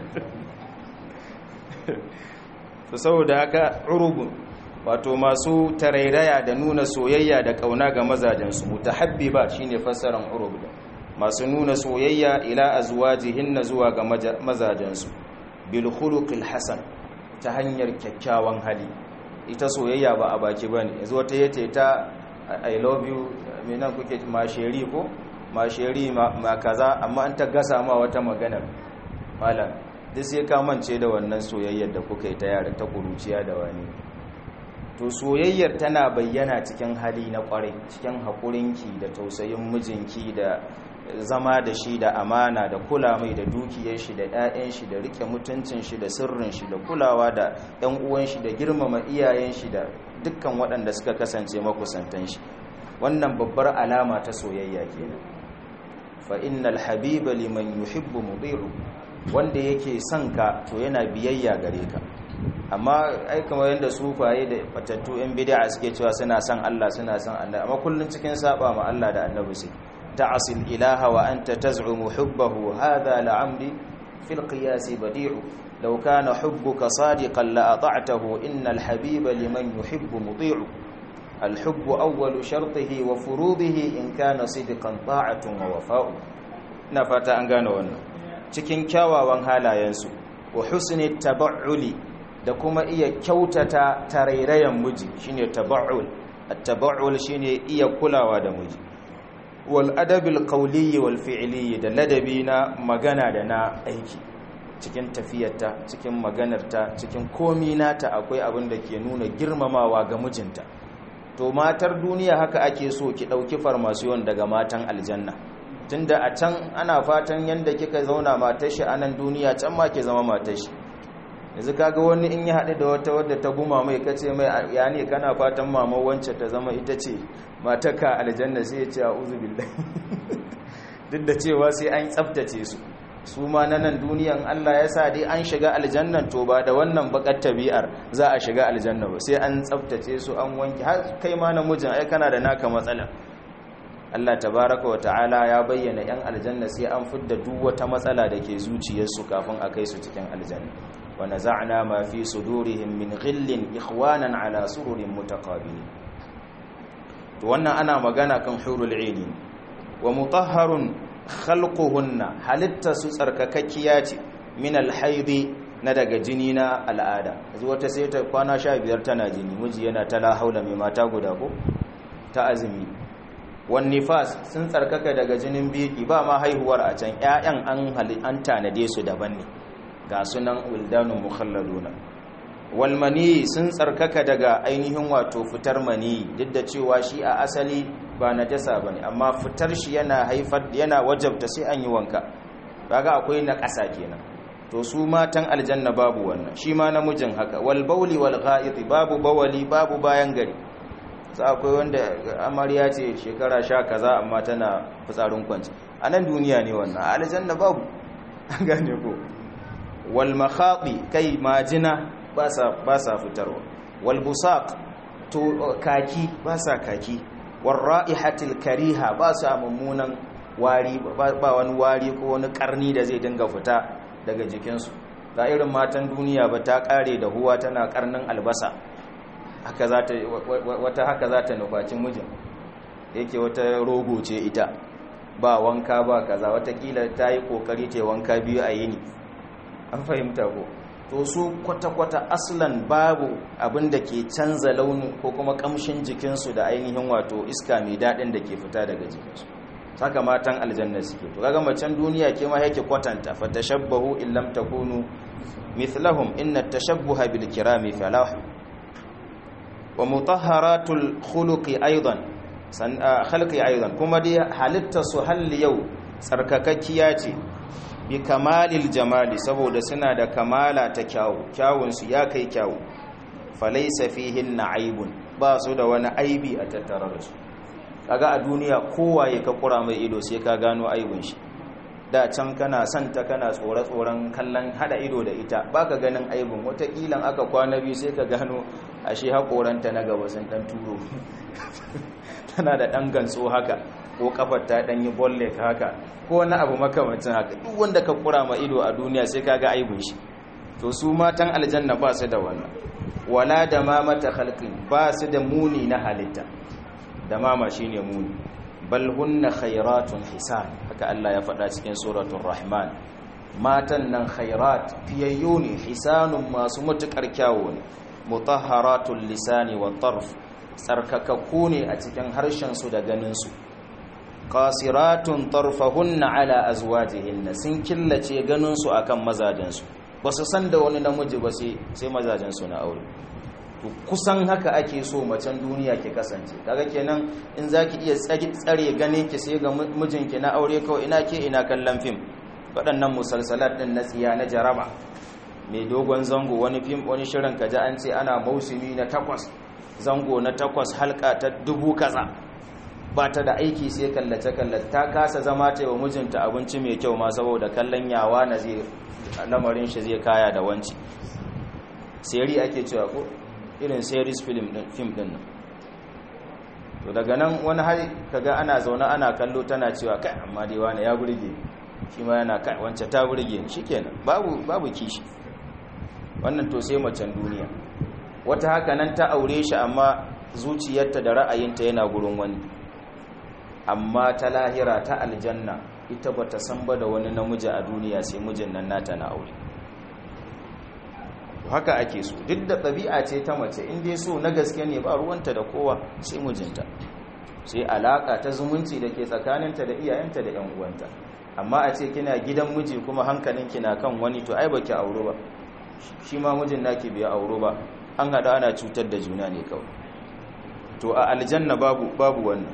A: saboda haka urubun wato masu tarairaya da nuna soyayya da kauna ga mazajensu mutahabbiba shine fassaran urub masu nuna soyayya ila azwajihinna zuwa ga mazajensu bil khuluqil hasan ta hanyar kyakkyawan hali ita soyayya ba a baki bane yanzu wata yace ta i love you menan kuke masheri ko masheri ma kaza amma an ta gasa ma wata maganar malam duk sai ka mance da wannan soyayyar da kuka yi ta yara ta kuruciya da wani to soyayyar tana bayyana cikin hali na kwarai cikin haƙurinki da tausayin mijinki da zama da shi da amana da kula mai da dukiyar shi da 'ya'yan shi da rike mutuncin shi da sirrin shi da kulawa da 'yan uwan shi da girmama iyayen shi da dukkan waɗanda suka kasance makusantan shi wannan babbar alama ta soyayya kenan fa innal habiba liman yuhibbu mudiru wanda yake son ka to yana biyayya gare ka amma ai kamar yadda sufaye da fatattu yan bid'a suke cewa suna son Allah suna son Allah amma kullun cikin saba ma Allah da Annabi sai ta'sil ilaha wa anta taz'umu hubbahu hadha la'amri fil qiyas badi'u law kana hubbuka sadiqan la ata'tahu innal habiba liman yuhibbu muti'u الحب أول شرطه وفروضه إن كان صدقا طاعة ووفاء نفتا أنغانا wannan cikin kyawawan halayensu wa husni tabauli da kuma iya kyautata tarairayan miji shine tabaul at-tabaul shine iya kulawa da miji wal adabil qawli wal fi'li da ladabi na magana da na aiki cikin tafiyarta cikin maganarta cikin komi nata akwai abin da ke nuna girmamawa ga mijinta to matar duniya haka ake so ki dauki farmasiyon daga matan aljanna tunda a can ana fatan yanda kika zauna matar shi a nan duniya can ma ke zama matar shi yanzu kaga wani in ya haɗu da wata wadda ta guma mai kace mai ya ne kana fatan mama wance ta zama ita ce matarka aljanna sai ya ce a'udhu billahi duk da cewa sai an tsaftace su su ma na nan duniyan Allah ya sa dai an shiga aljannan to ba da wannan bakar tabi'ar za a shiga aljanna ba sai an tsaftace su an wanke har kai ma namijin ai kana da naka matsala Allah tabaraka wa ta'ala ya bayyana yan aljanna sai an fidda duk wata matsala da ke zuciyarsu kafin a kai su cikin aljanna wa naza'na ma fi sudurihim min ghillin ikhwanan ala sururin mutaqabilin to wannan ana magana kan hurul 'aini wa mutahharun khalquhunna halitta su tsarkakakkiya ce min alhaidi na daga jini na al'ada yanzu wata sai ta kwana 15 tana jini miji yana ta la haula mai mata guda ko ta azumi wan nifas sun tsarkaka daga jinin biki ba ma haihuwar a can ƴaƴan an hali an tanade su daban ne ga sunan wildanun mukhalladuna wal mani sun tsarkaka daga ainihin wato fitar mani duk da cewa shi a asali ba najasa bane amma fitar shi yana haifar yana wajabta sai an yi wanka kaga akwai na ƙasa kenan to su matan aljanna babu wannan shi ma namijin haka wal bauli wal gha'iti babu bawali babu bayan gari sai akwai wanda amarya ce shekara sha kaza amma tana fitsarin kwanci a nan duniya ne wannan a aljanna babu gane ko wal makhati kai majina ba sa ba sa fitarwa wal busaq to kaki ba sa kaki war ra'ihatil kariha ba sa mummunan wari ba wani wari ko wani karni da zai dinga fita daga jikinsu ga irin matan duniya ba ta kare da huwa tana karnin albasa haka za ta wata haka za ta nufaci mijin yake wata rogo ce ita ba wanka ba kaza watakila ta yi kokari ta wanka biyu a yini an fahimta ko to su kwata-kwata aslan babu abin da ke canza launin ko kuma kamshin jikinsu da ainihin wato iska mai daɗin da ke fita daga jikinsu saka matan aljanna suke to kaga macen duniya ke ma yake kwatanta fa tashabbahu in lam takunu mithlahum inna tashabbuha bil kirami falah wa mutahharatul khuluqi aidan san khalqi aidan kuma dai halitta su halli yau tsarkakakkiya ce bi kamalil jamali saboda suna da kamala ta kyawu kyawun su ya kai kyawu falaysa fihin aibun ba su da wani aibi a tattare da su kaga a duniya kowaye ka kura mai ido sai ka gano aibin shi da can kana santa kana tsore-tsoren kallon hada ido da ita baka ganin aibin watakilan aka kwana biyu sai ka gano ashe haƙoranta na gaba sun ɗan turo tana da ɗan gantso haka ko kafar ta ɗan yi bolle haka ko wani abu makamacin haka duk wanda ka kura ma ido a duniya sai ka ga aibin shi to su matan aljanna ba su da wannan wala da ma mata halkin ba su da muni na halitta da mama shine muni bal hunna khairatun hisan haka Allah ya faɗa cikin suratul rahman matan nan khairat fiyayyu ne hisanun masu matukar kyawu ne mutahharatul lisani wa tarf tsarkakakku ne a cikin harshensu da ganinsu qasiratun tarfahunna ala azwajihinna sun killace ganinsu akan mazajensu ba su san da wani namiji ba sai mazajensu na aure to kusan haka ake so macen duniya ke kasance kaga kenan in zaki iya tsare ganin ki sai ga mijinki na aure kawai ina ke ina kallon fim waɗannan musalsalat din na tsiya na jaraba mai dogon zango wani fim wani shirin kaji an ce ana mausumi na takwas zango na takwas halka ta dubu kaza ba ta da aiki sai kallace kallace ta kasa zama ta yi wa mijinta abinci mai kyau ma saboda kallon yawa na zai lamarin shi zai kaya da wanci seri ake cewa ko irin series film din film din nan to daga nan wani har kaga ana zaune ana kallo tana cewa kai amma dai wani ya burge shi ma yana kai wance ta burge ni shikenan babu babu kishi wannan to sai macen duniya wata haka nan ta aure shi amma zuciyarta da ra'ayinta yana gurin wani amma ta lahira ta aljanna ita bata san ba da wani namiji a duniya sai mijin nan nata na aure haka ake so duk da ɗabi'a ce ta mace in dai so na gaske ne ba ruwanta da kowa sai mijinta sai alaka ta zumunci da ke tsakaninta da iyayenta da yan uwanta amma a ce kina gidan miji kuma hankalinki na kan wani to ai baki auro ba shi ma mijin naki bai auro ba an hada ana cutar da juna ne kawai to a aljanna babu babu wannan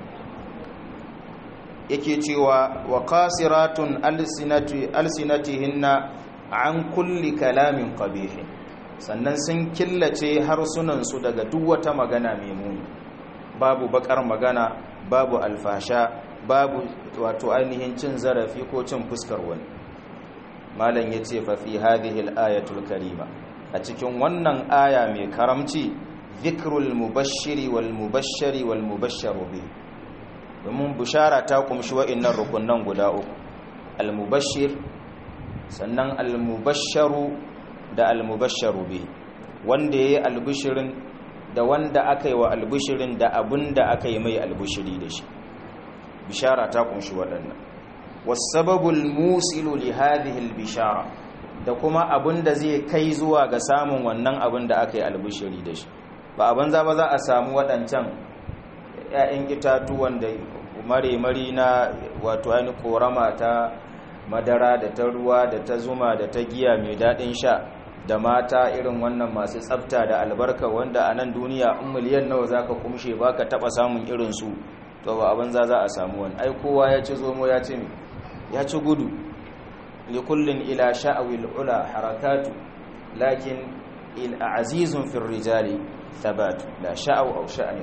A: yake cewa wa qasiratun alsinati alsinatihinna an kulli kalamin qabih sannan sun killace harsunan su daga duk wata magana mai muni babu bakar magana babu alfasha babu wato ainihin cin zarafi ko cin fuskar wani malam yace fa fi hadhihi al-ayatul karima a cikin wannan aya mai karamci dhikrul mubashshiri wal mubashshari wal mubashsharu bihi domin bushara ta kumshi wa'innan rukunan guda uku al-mubashshir sannan al-mubashsharu da al-mubashsharu bi wanda yayi albishirin da wanda aka yi wa albishirin da abinda aka yi mai albishiri da shi bishara ta kumshi waɗannan wasababul musilu li hadhihi al-bishara da kuma abinda zai kai zuwa ga samun wannan abin da aka yi albishiri da shi ba abin za ba za a samu waɗancan 'ya'yan itatuwan da mare-mari na wato ainihin korama ta madara da ta ruwa da ta zuma da ta giya mai daɗin sha da mata irin wannan masu tsafta da albarka wanda a nan duniya in miliyan nawa za ka kumshe ba ka taɓa samun irinsu to ba abin za za a samu wani ai kowa ya ci zomo ya ci mi ya ci gudu likullin ila sha'awil ula harakatu lakin il azizun fil rijali thabatu la sha'aw aw sha'ani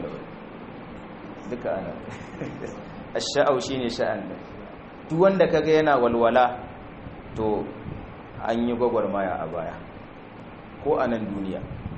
A: duka ana ash-sha'aw shine sha'an da duk wanda kaga yana walwala to an yi gwagwarmaya a baya ko a nan duniya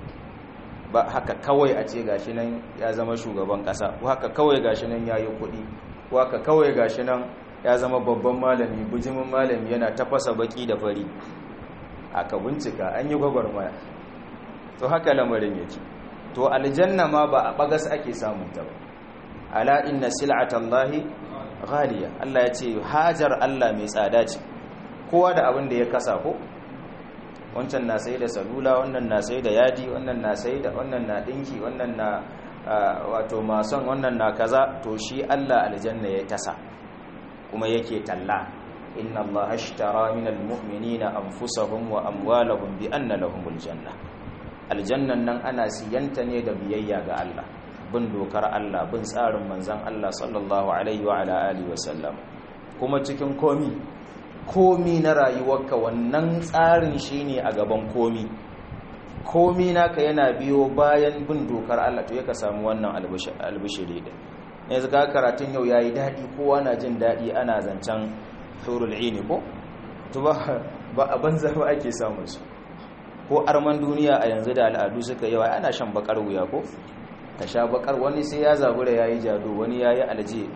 A: ba haka kawai a ce gashi nan ya zama shugaban kasa ko haka kawai gashi nan ya yi kuɗi ko haka kawai gashi nan ya zama babban malami bujimin malami yana tafasa baki da fari aka bincika an yi gwagwarmaya to haka lamarin yake to aljanna ma ba a bagas ake samun ta ba ala inna sil'atallahi ghaliya Allah ya ce hajar Allah mai tsada ce kowa da abin da ya kasa ko wancan na sai da salula wannan na sai da yadi wannan na sai da wannan na dinki wannan na wato mason wannan na kaza to shi Allah aljanna ya tasa kuma yake talla inna Allah ashtara minal mu'minina anfusahum wa amwalahum bi anna lahumul janna aljannan nan ana siyanta ne da biyayya ga Allah bin dokar Allah bin tsarin manzon Allah sallallahu alaihi wa ala alihi wa sallam kuma cikin komi komi na rayuwarka wannan tsarin shine a gaban komi komi naka yana biyo bayan bin dokar Allah to yaka samu wannan albishiri din ne zaka karatun yau yayi dadi kowa na jin dadi ana zancan hurul ini ko to ba ba a banza ba ake samun su ko arman duniya a yanzu da al'adu suka yawa ana shan bakar wuya ko ka sha bakar wani sai ya zabura yayi jado wani yayi alje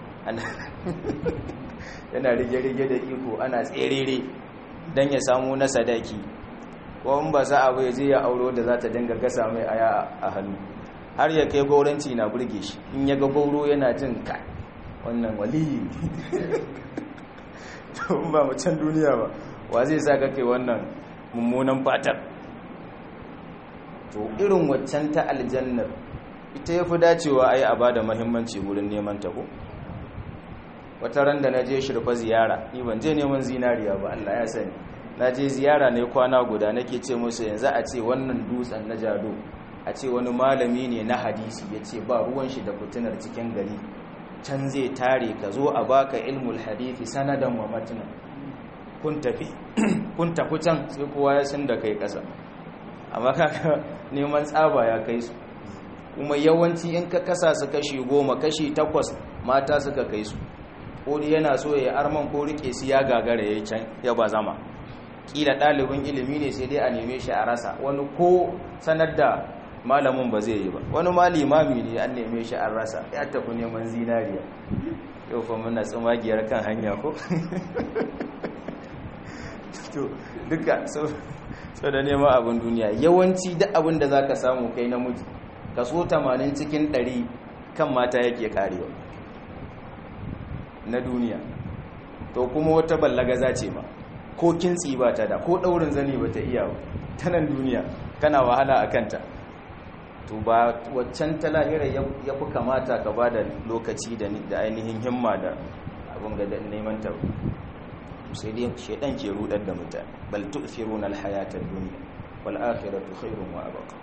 A: yana rige-rige da iko ana tserere don ya samu na sadaki ko in ba za a bai je ya auro da za ta dinga gasa mai aya a hannu har ya kai gauranci na burge shi in ya ga gauro yana jin ka wannan waliyi to in ba macen duniya ba wa zai sa ka kai wannan mummunan fatar to irin waccan ta aljannar ita ya fi dacewa a yi a ba da mahimmanci wurin neman ta ko wata ran da na je shirfa ziyara ni ban je neman zinariya ba Allah ya sani na je ziyara ne kwana guda nake ce musu yanzu a ce wannan dutsen na jado a ce wani malami ne na hadisi ya ce ba ruwan shi da fitinar cikin gari can zai tare ka zo a baka ilmul hadithi sanadan wa matinan kun tafi kun tafi can sai kowa ya sun da kai kasa amma kaka neman tsaba ya kai su kuma yawanci in ka kasa su kashi goma kashi takwas mata suka kai su ko yana so ya arman ko rike su ya gagara ya can ya ba zama kila ɗalibin ilimi ne sai dai a neme shi a rasa wani ko sanar da malamin ba zai yi ba wani ma limami ne an neme shi an rasa ya tafi neman zinariya yau fa muna tsumagiyar kan hanya ko to duka so da neman abin duniya yawanci duk abin da zaka samu kai namiji kaso 80 cikin 100 kan mata yake karewa na duniya to kuma wata ballagaza ce ma ko kintsi ba ta da ko daurin zani ba ta iya ta nan duniya kana wahala a kanta to ba waccan ta lahira ya fi kamata ka ba da lokaci da ainihin himma da abin ga neman ta sai dai shaidan ke rudar da mutane bal tu'thiruna al-hayata ad-dunya wal akhiratu khairun wa abqa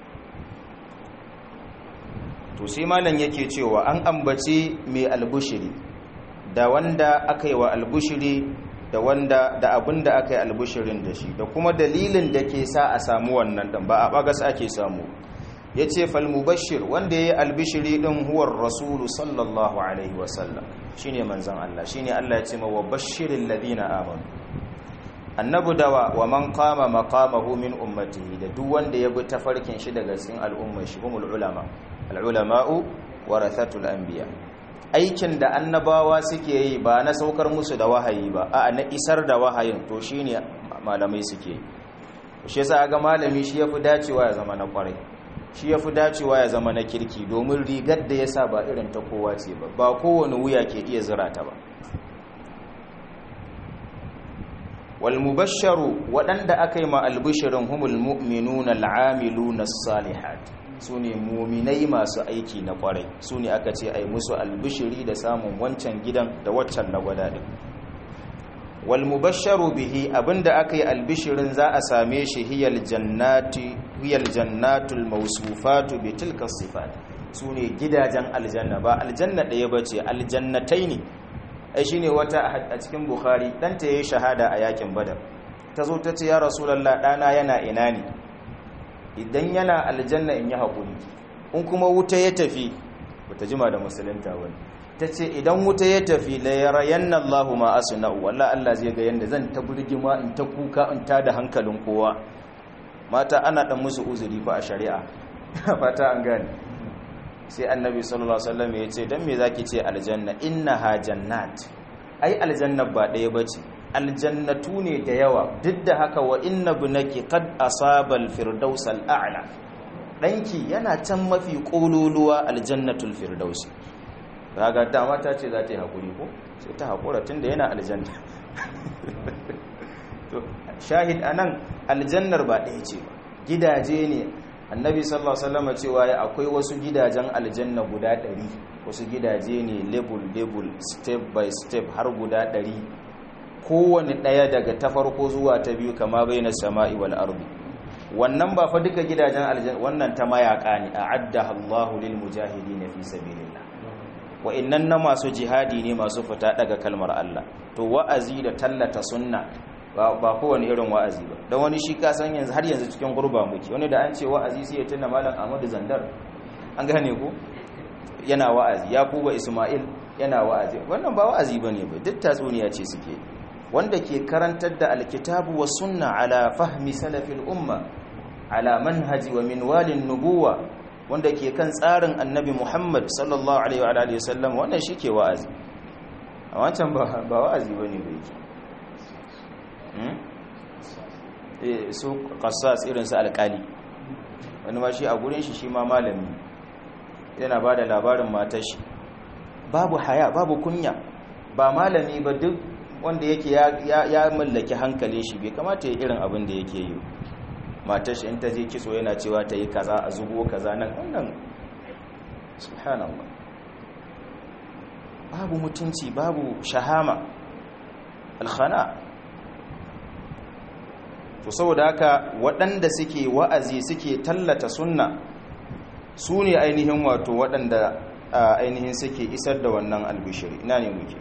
A: to sai malam yake cewa an ambace mai albushiri da wanda aka yi wa albushiri da wanda da abinda aka yi albushirin da shi da kuma dalilin da ke sa a samu wannan dan ba a bagas ake samu ya ce falmubashir wanda ya yi albishiri ɗin huwar rasulu sallallahu alaihi wasallam shi ne manzan Allah shi ne Allah ya ce mawa bashirin ladina amanu annabu dawa wa man kama makamahu min ummatihi da duk wanda ya bi tafarkin shi daga cikin al'ummar shi humul ulama al'ulama'u warathatul anbiya aikin da annabawa suke yi ba na saukar musu da wahayi ba a na isar da wahayin to shine malamai suke yi shi yasa ga malami shi yafi dacewa ya zama na kwarai shi ya fi dacewa ya zama na kirki domin rigar da ya sa ba irin ta kowa ce ba ba kowane wuya ke iya zira ta ba walmubasharu waɗanda aka yi ma albishirin humul mu'minu na al'amilu na salihat su ne muminai masu aiki na ƙwarai su ne aka ce ai musu albishiri da samun wancan gidan da waccan na gwadaɗin walmubasharu bihi abinda aka yi albishirin za a same shi hiyal jannati hiyal jannatul mawsufatu bi tilka sifat sune gidajen aljanna ba aljanna ɗaya bace aljannatai ne ai shine wata a cikin bukhari dan ta yayi shahada a yakin badar tazo ta ce ya rasulullah dana yana ina ne idan yana aljanna in yi hakuri in kuma wuta ya tafi bata jima da musulunta wani ta ce idan wuta ya tafi la yarayanna Allahu ma asna'u wallahi Allah zai ga yanda zan ta burgima in ta kuka in ta da hankalin kowa mata ana dan musu uzuri fa a shari'a fata an gane sai annabi sallallahu alaihi wasallam ya ce dan me zaki ce aljanna innaha jannat ai aljanna ba daya bace aljannatu ne da yawa duk da haka wa inna bunaki qad asaba alfirdaus al'ala danki yana can mafi kololuwa aljannatul firdausi kaga dama ta ce za ta yi haƙuri ko sai ta haƙura tun da yana aljanna shahid a nan aljannar ba ɗaya ce ba gidaje ne annabi sallallahu alaihi wasallam cewa ya akwai wasu gidajen aljanna guda ɗari wasu gidaje ne level level step by step har guda ɗari kowane ɗaya daga ta farko zuwa ta biyu kama bai na sama'i wal ardi wannan ba fa duka gidajen aljanna wannan ta mayaka ne a'adda Allahu lil mujahidin fi sabilillah wa'annan na masu jihadi ne masu fita daga kalmar Allah to wa'azi da tallata sunna ba kowane irin wa'azi ba don wani shi kasan yanzu har yanzu cikin gurba muke wani da an ce wa'azi sai ya tuna malam Ahmadu Zandar an gane ku yana wa'azi Yakuba Ismail yana wa'azi wannan ba wa'azi bane ba duk tatsuniya ce suke wanda ke karantar da alkitabu was sunna ala fahmi salafil umma ala manhaji wa minwalin nubuwa wanda ke kan tsarin annabi Muhammad sallallahu alaihi wa alihi wasallam wannan shike wa'azi a wancan ba ba wa'azi bane ba yake hmm eh su qassas irin su alkali wani ma shi a gurin shi shi ma malami yana bada labarin matar shi babu haya babu kunya ba malami ba duk wanda yake ya mallaki hankalin shi bai kamata ya irin abin da yake yi matar shi in ta je kitso yana cewa ta yi kaza a zubo kaza nan wannan subhanallah babu mutunci babu shahama alkhana to saboda haka waɗanda suke wa'azi suke tallata sunna su ne ainihin wato waɗanda ainihin suke isar da wannan albishiri ina ne muke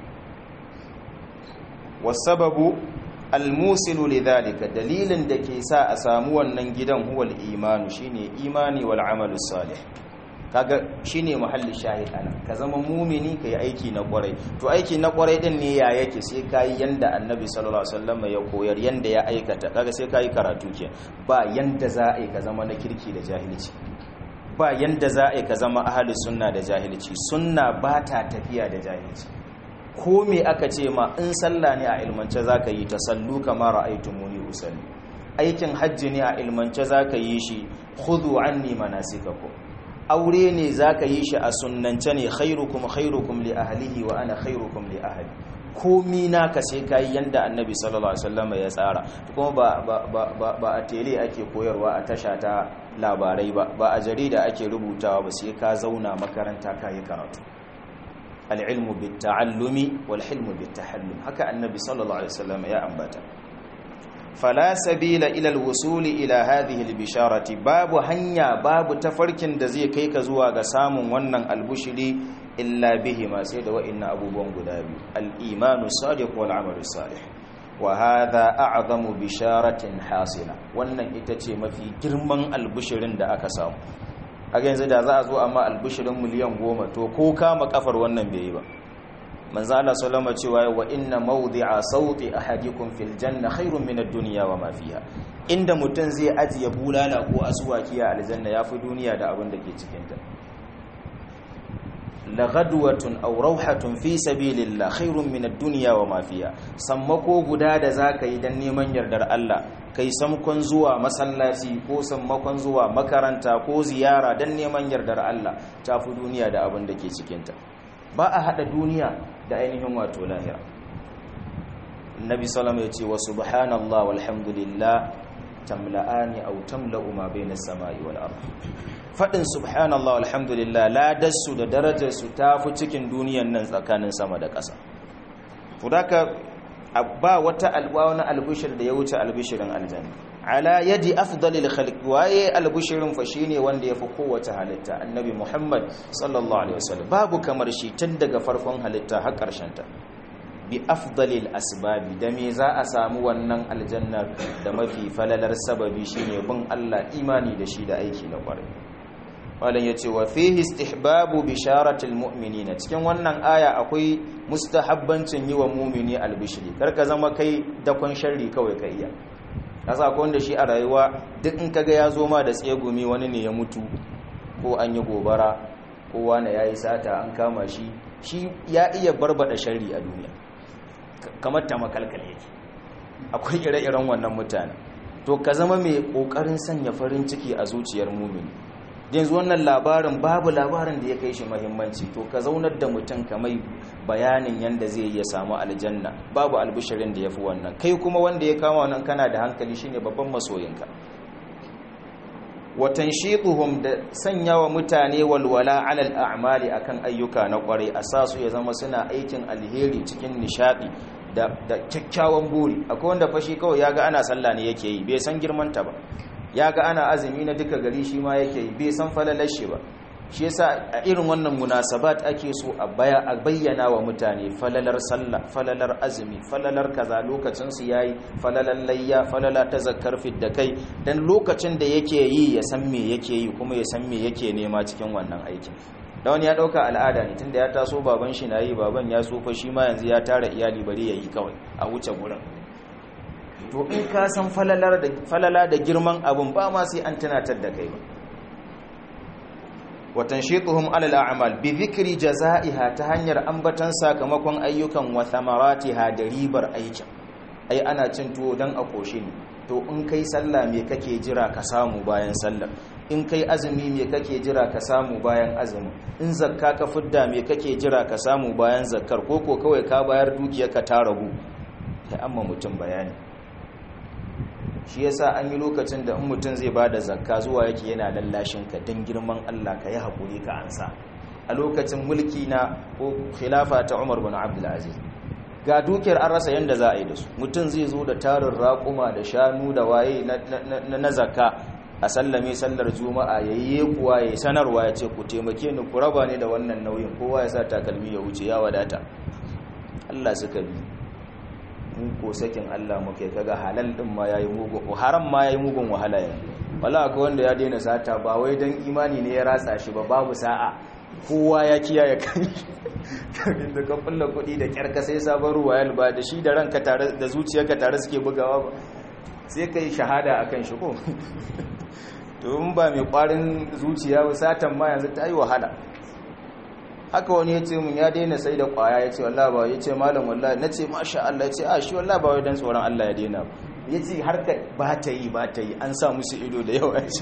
A: wasababu almusilu lidhalika dalilin da ke sa a samu wannan gidan huwal imanu shine imani wal amalus salih kaga shine muhalli shahid ana ka zama mumini kai aiki na kwarai to aiki na kwarai din ne ya yake sai kai yanda annabi sallallahu alaihi wasallam ya koyar yanda ya aikata kaga sai kai karatu ke ba yanda za a yi ka zama na kirki da jahilci ba yanda za a yi ka zama ahli sunna da jahilci sunna ba ta tafiya da jahilci ko me aka ce ma in sallah ne a ilmance zaka yi tasallu kama ra'aytumuni usalli aikin hajji ne a ilmance zaka yi shi khudhu anni manasikakum aure ne za ka yi shi a sunance ne khairukum khairukum li ahlihi wa ana khairukum li ahli komi naka sai kai yanda annabi sallallahu alaihi wasallam ya tsara kuma ba ba ba a tele ake koyarwa a tasha ta labarai ba ba a jarida ake rubutawa ba sai ka zauna makaranta ka yi karatu al-ilmu bit-ta'allumi wal hilmu bit-tahallum haka annabi sallallahu alaihi wasallam ya ambata fala sabila ila alwusuli ila hadhihi albisharati babu hanya babu tafarkin da zai kai ka zuwa ga samun wannan albushiri illa bihi ma sai da wa'inna abubuwan guda biyu al-imanu sadiq wal amalu salih wa hadha a'zamu bisharatin hasila wannan ita ce mafi girman albushirin da aka samu a yanzu da za a zo amma albushirin miliyan goma to ko kama kafar wannan bai yi ba manzo Allah sallama cewa wa inna mawdi'a sauti ahadikum fil janna khairun min ad-dunya wa ma fiha inda mutun zai ajiye bulala ko aswaki a aljanna yafi duniya da abin da ke cikin ta la ghadwatun aw rawhatun fi sabilillah khairun min ad-dunya wa ma fiha sammako guda da zaka yi dan neman yardar Allah kai samkon zuwa masallaci ko sammakon zuwa makaranta ko ziyara dan neman yardar Allah tafi duniya da abin da ke cikin ta ba a hada duniya da ainihin wato lahira nabi salama ya ce wa subhanallah walhamdulillah tamla'ani aw tamla'u ma bayna as-sama'i wal ard fadin subhanallah walhamdulillah ladarsu da darajarsu ta fi cikin duniyan nan tsakanin sama da ƙasa fudaka ba wata alwa wani albishir da ya wuce albishirin aljanna ala yadi afdalil khalq waye albushirin fa shine wanda yafi kowace halitta annabi muhammad sallallahu alaihi wasallam babu kamar shi tun daga farkon halitta har karshen ta bi afdalil asbabi da me za a samu wannan aljannar da mafi falalar sababi shine bin Allah imani da shi da aiki na kwarai malam yace wa fihi istihbabu bisharatil mu'minina cikin wannan aya akwai mustahabbancin yi wa mu'mini albishiri karka zama kai dakon sharri kawai ka iya kasa akwai wanda shi a rayuwa duk in kaga ya zo ma da tsegumi wani ne ya mutu ko an yi gobara ko wani ya yi sata an kama shi shi ya iya barbada sharri a duniya kamar ta makalkal yake akwai ire-iren wannan mutane to ka zama mai kokarin sanya farin ciki a zuciyar mumini yanzu wannan labarin babu labarin da ya kai shi mahimmanci to ka zaunar da mutum kamai bayanin yadda zai iya samu aljanna babu albishirin da ya fi wannan kai kuma wanda ya kama wannan kana da hankali shine babban masoyinka watan shiɗuhum da sanya wa mutane walwala alal a'mali akan ayyuka na kwarai a sa su ya zama suna aikin alheri cikin nishadi da kyakkyawan buri akwai wanda fashi kawai ya ga ana sallah ne yake yi bai san girmanta ba ya ga ana azumi na duka gari shi ma yake yi bai san falalar shi ba shi yasa a irin wannan munasabat ake so a bayyana wa mutane falalar sallah falalar azumi falalar kaza lokacin su yayi falalar layya falala ta zakkar da kai dan lokacin da yake yi ya san me yake yi kuma ya san me yake nema cikin wannan aikin da wani ya dauka al'ada ne tunda ya taso baban shi nayi baban ya tsufa shi ma yanzu ya tara iyali bari yayi kawai a wuce gurin to in ka san falala da girman abun ba ma sai an tunatar da kai ba watan shiɗuhum alal a'mal bi zikri jaza'iha ta hanyar ambatan sakamakon ayyukan wa thamaratiha da ribar aikin ai ana cin tuwo dan a koshi ne to in kai sallah me kake jira ka samu bayan sallar in kai azumi me kake jira ka samu bayan azumi in zakka ka fidda me kake jira ka samu bayan zakkar ko ko kawai ka bayar dukiyarka ta ragu sai amma mutum bayani shi yasa an yi lokacin da in mutum zai ba da zakka zuwa yake yana lallashin ka don girman Allah ka yi haƙuri ka ansa a lokacin mulki na ko khilafa ta Umar bin Abdul Aziz ga dukiyar an rasa yanda za a yi da su mutum zai zo da tarin raƙuma da shanu da waye na zakka a sallame sallar juma'a yayi kuwa yayi sanarwa ya ce ku taimake ni ku raba ni da wannan nauyin kowa ya sa takalmi ya wuce ya wadata Allah suka bi in ko sakin Allah muke kaga halal din ma yayi mugun haram ma yayi mugun wahala yanzu wala akwai wanda ya daina sata ba wai dan imani ne ya ratsa shi ba babu sa'a kowa ya kiyaye kan da ka fulla kuɗi da kyarka sai sabon ruwayal ba da shi da ranka tare da zuciyarka tare suke bugawa ba sai kai shahada akan shi ko to in ba mai kwarin zuciya ba satan ma yanzu ta yi wahala haka wani ya ce mun ya daina sai da kwaya ya ce wallah ba ya ce malam wallah na ce masha Allah ya ce a shi wallah ba wai dan tsoron Allah ya daina ba ya ce harka ba ta yi ba ta yi an sa musu ido da yawa ce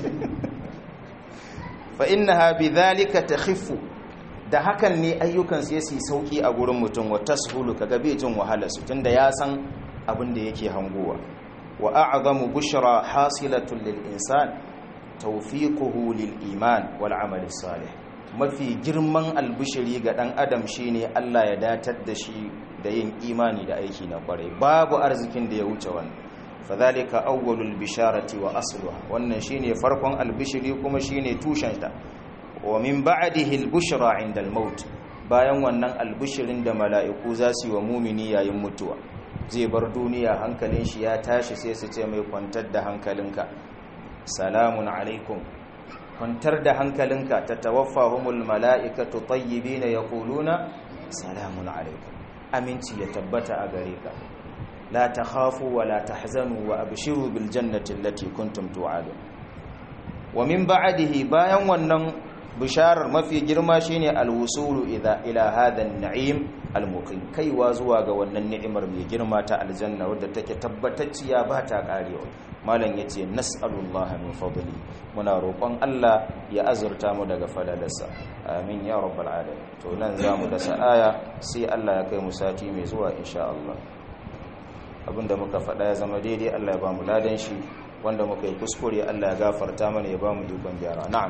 A: fa innaha bidhalika takhiffu da hakan ne ayyukan su yasi sauki a gurin mutum wa tashulu kaga bai jin wahala su tunda ya san abin da yake hangowa wa a'zamu bushra hasilatun lil insan tawfiquhu lil iman wal amali salih mafi girman albushiri ga ɗan adam shine Allah ya datar da shi da yin imani da aiki na kwarai babu arzikin da ya wuce wannan fadhalika awwalul bisharati wa asluha wannan shine farkon albishiri kuma shine tushen ta wa min ba'dihi albushra 'inda almaut bayan wannan albishirin da mala'iku za su yi wa mumini yayin mutuwa zai bar duniya hankalin shi ya tashi sai su ce mai kwantar da hankalinka salamun alaikum kwantar da hankalinka ta tawaffahumul mala'ikatu tayyibina yaquluna salamun alaikum aminci ya tabbata a gare ka la takhafu wa la tahzanu wa abshiru bil jannati allati kuntum tu'adun wa min ba'dihi bayan wannan bisharar mafi girma shine alwusulu idha ila hadha an-na'im al-muqim kaiwa zuwa ga wannan ni'imar mai girma ta aljanna wadda take tabbatacciya ba ta karewa malam yace nas'alullaha min fadli muna roƙon Allah ya azurta mu daga fadalarsa amin ya rabbal alamin to nan zamu da aya sai Allah ya kai mu sati mai zuwa insha Allah abinda muka faɗa ya zama daidai Allah ya ba mu ladan shi wanda muka yi kuskure Allah ya gafarta mana ya ba mu ikon gyara na'am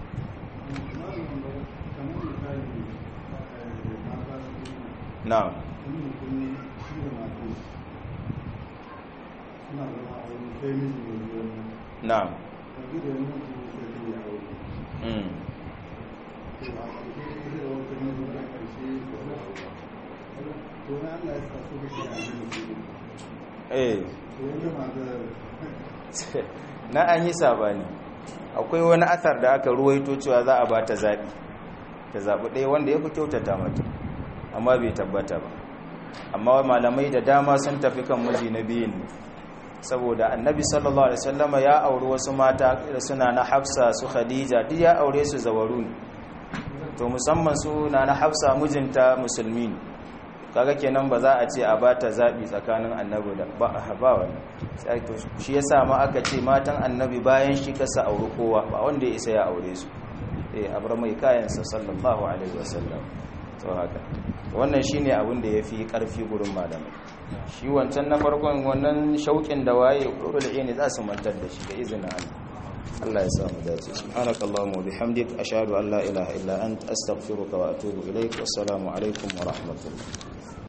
A: na'am na'am mm eh na an yi sabani akwai wani athar da aka ruwaito cewa za a ba ta zaɓi ta zaɓi ɗaya wanda ya fi kyautata mata amma bai tabbata ba amma malamai da dama sun tafi kan miji na biyun ne saboda annabi sallallahu alaihi wasallama ya auri wasu mata da suna na hafsa su khadija duk ya aure su zawaru ne to musamman su na na hafsa mijinta musulmi ne kaga kenan ba za a ce a bata zabi tsakanin annabi da ba ba wani sai to shi yasa ma aka ce matan annabi bayan shi kasa auri kowa ba wanda ya isa ya aure su eh abra mai kayan sa sallallahu alaihi wasallam to haka wannan shine abin da yafi karfi gurin malamai shi wancan na farkon wannan shauƙin da waye ƙurul ne za su mantar da shi da izinin Allah Allah ya samu dace subhanakallahumma wa bihamdik ashhadu an la ilaha illa anta astaghfiruka wa atubu ilaik wassalamu alaikum wa rahmatullah